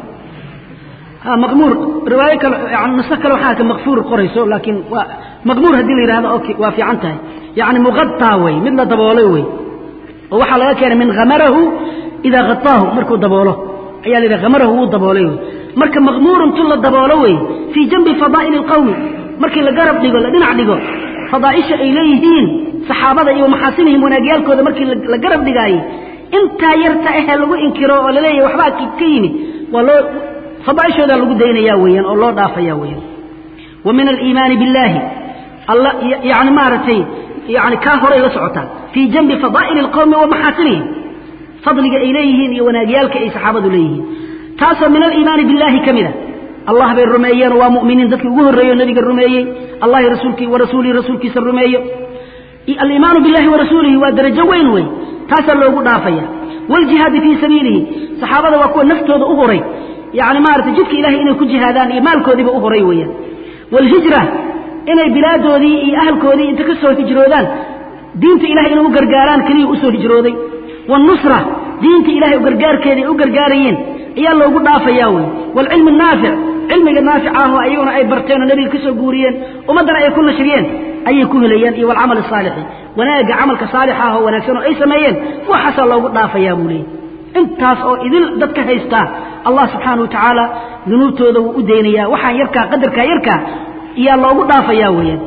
ha maqmuur riwaayo kale yani nuso kale waxaa arka makfuur qorayso laakiin waa maqmuur haddii la yidhahdo okay waa fiican tahay yacni muqataa wey mid la daboolay wey oo waxaa laga keenay min khamarahu idaa hataahu markuu daboolo ayaa la yidhaha khamarahu wuu daboolay wey marka maqmuurun tu la daboolo wey fii janbi fadaa'ili alqawmi markii la garab dhigo la dhinac dhigo fadaa'isha ay leeyihiin saxaabada iyo maxaasinihim wanaagyaalkooda markii la garab dhigaayey intaa yarta ahee lagu inkiro oo laleeyahay waxbaa ka yimid waa loo fadaaishoodaa lagu daynaya weeyaan oo loo dhaafaya weeyaan wa min aliimaani biاllaahi alla yani maaragtay yani kaa horay la socotaa fii janbi fadaa'ili اlqowmi wa maxaasinihim fadliga ay leeyihiin iyo wanaagyaalka ay saxaabadu leeyihiin taasoo min aliimaani biاllaahi ka mida allah bay rumeeyeen waa mu'miniin dadkii ugu horreeyo nebiga rumeeyey allahi rasuulkii wa rasuulihi rasuulkiisa rumeeyo aliimaanu biاllahi wa rasuulihi waa darajo weyn wey taasaa loogu dhaafaya wاljihaadi fii sabiilihi saxaabada waa kuwa naftooda u horay yani maarata jidka ilahay inay ku jihaadaan iyo maalkoodiiba u horay weeyaan wاlhijra inay bilaadoodii iyo ahalkoodii inta ka soo hijroodaan diinta ilahay inay u gargaaraan keliya usoo hijrooday wاnusra diinta ilahay u gargaarkeeda ay u gargaarayeen ayaa loogu dhaafaya wey wاlcilmi الnaafic cilmiga naafic ahoo ayaguna ay barteen oo nebiga ka soo guuriyeen ummaddana ay ku nashriyeen ayay ku helayaan iyo wاlcamal الsaalixi wanaagga camalka saalixa ah oo wanaagsan oo ay sameeyeen waxaasaa loogu dhaafayaa buu leeyay intaas oo idil dadka haystaa allah subxaana wa tacaala dunuubtooda wuu u daynayaa waxaan yarkaa qadarkaa yarkaa iyaa loogu dhaafayaa weeyaan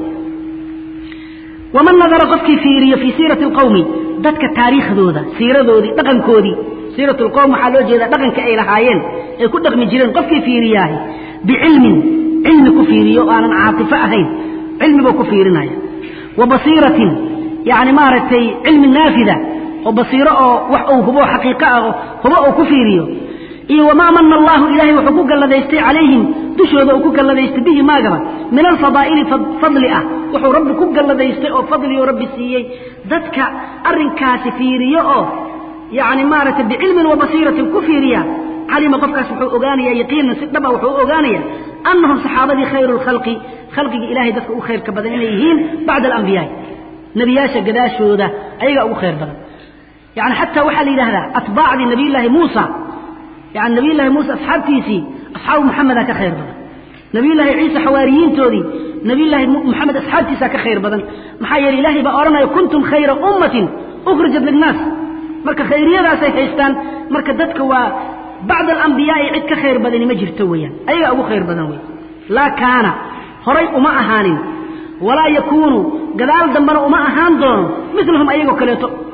waman nadara qofkii fiiriyo fii siirati alqowmi dadka taariikhdooda siiradoodii dhaqankoodii siirat alqowm waxaa loo jeedaa dhaqanka ay lahaayeen ay ku dhaqmi jireen qofkii fiiriyaahay bicilmin cilmi ku fiiriyo oo aanan caatifo ahayn cilmi buu ku fiirinaya wa basiiratin yacni maaragtay cilmi naafida oo basiiro oo wax uu hubo xaqiiqo ah oo hubo uu ku fiiriyo iyo wamaa mana allahu ilaahay wuxuu ku galladaystay calayhim dushooda uu ku galladaystay bihi maagaba min alfadaa'ili fadli ah wuxuu rabbi ku galladaystay oo fadlioo rabbi siiyey dadka arrinkaasi fiiriyo oo yacni maaragtay bicilmin wa basiiratin ku fiiriya calima qofkaas wuxuu ogaanayaa yaqiinan si dhaba wuxuu ogaanaya annahum saxaabadii khayru lkhalqi khalqiga ilahay dadka ugu khayrka badan inay yihiin bacda alambiyaai nebiyaasha gadaashooda ayagaa ugu khayr badan yani xataa waxaa la yidhahdaa atbaacdii nabiyullaahi muusa yani nabiyullaahi muusa asxaabtiisii asxaabu maxameda ka khayr badan nabiyullaahi ciisa xawaariyiintoodii nabiyullaahi moxamed asxaabtiisaa ka khayr badan maxaa yeele ilaahay baa odhanaya kuntum khayra ummatin ukhrijat linnaas marka khayriyadaasay haystaan marka dadka waa bacda alambiyaai cid ka khayr badani ma jirto weeyaan ayagaa ugu khayr badan wey laa kaana horay uma ahaanin walaa yakuunu gadaal dambena uma ahaan doono milahum ayagoo kaleeto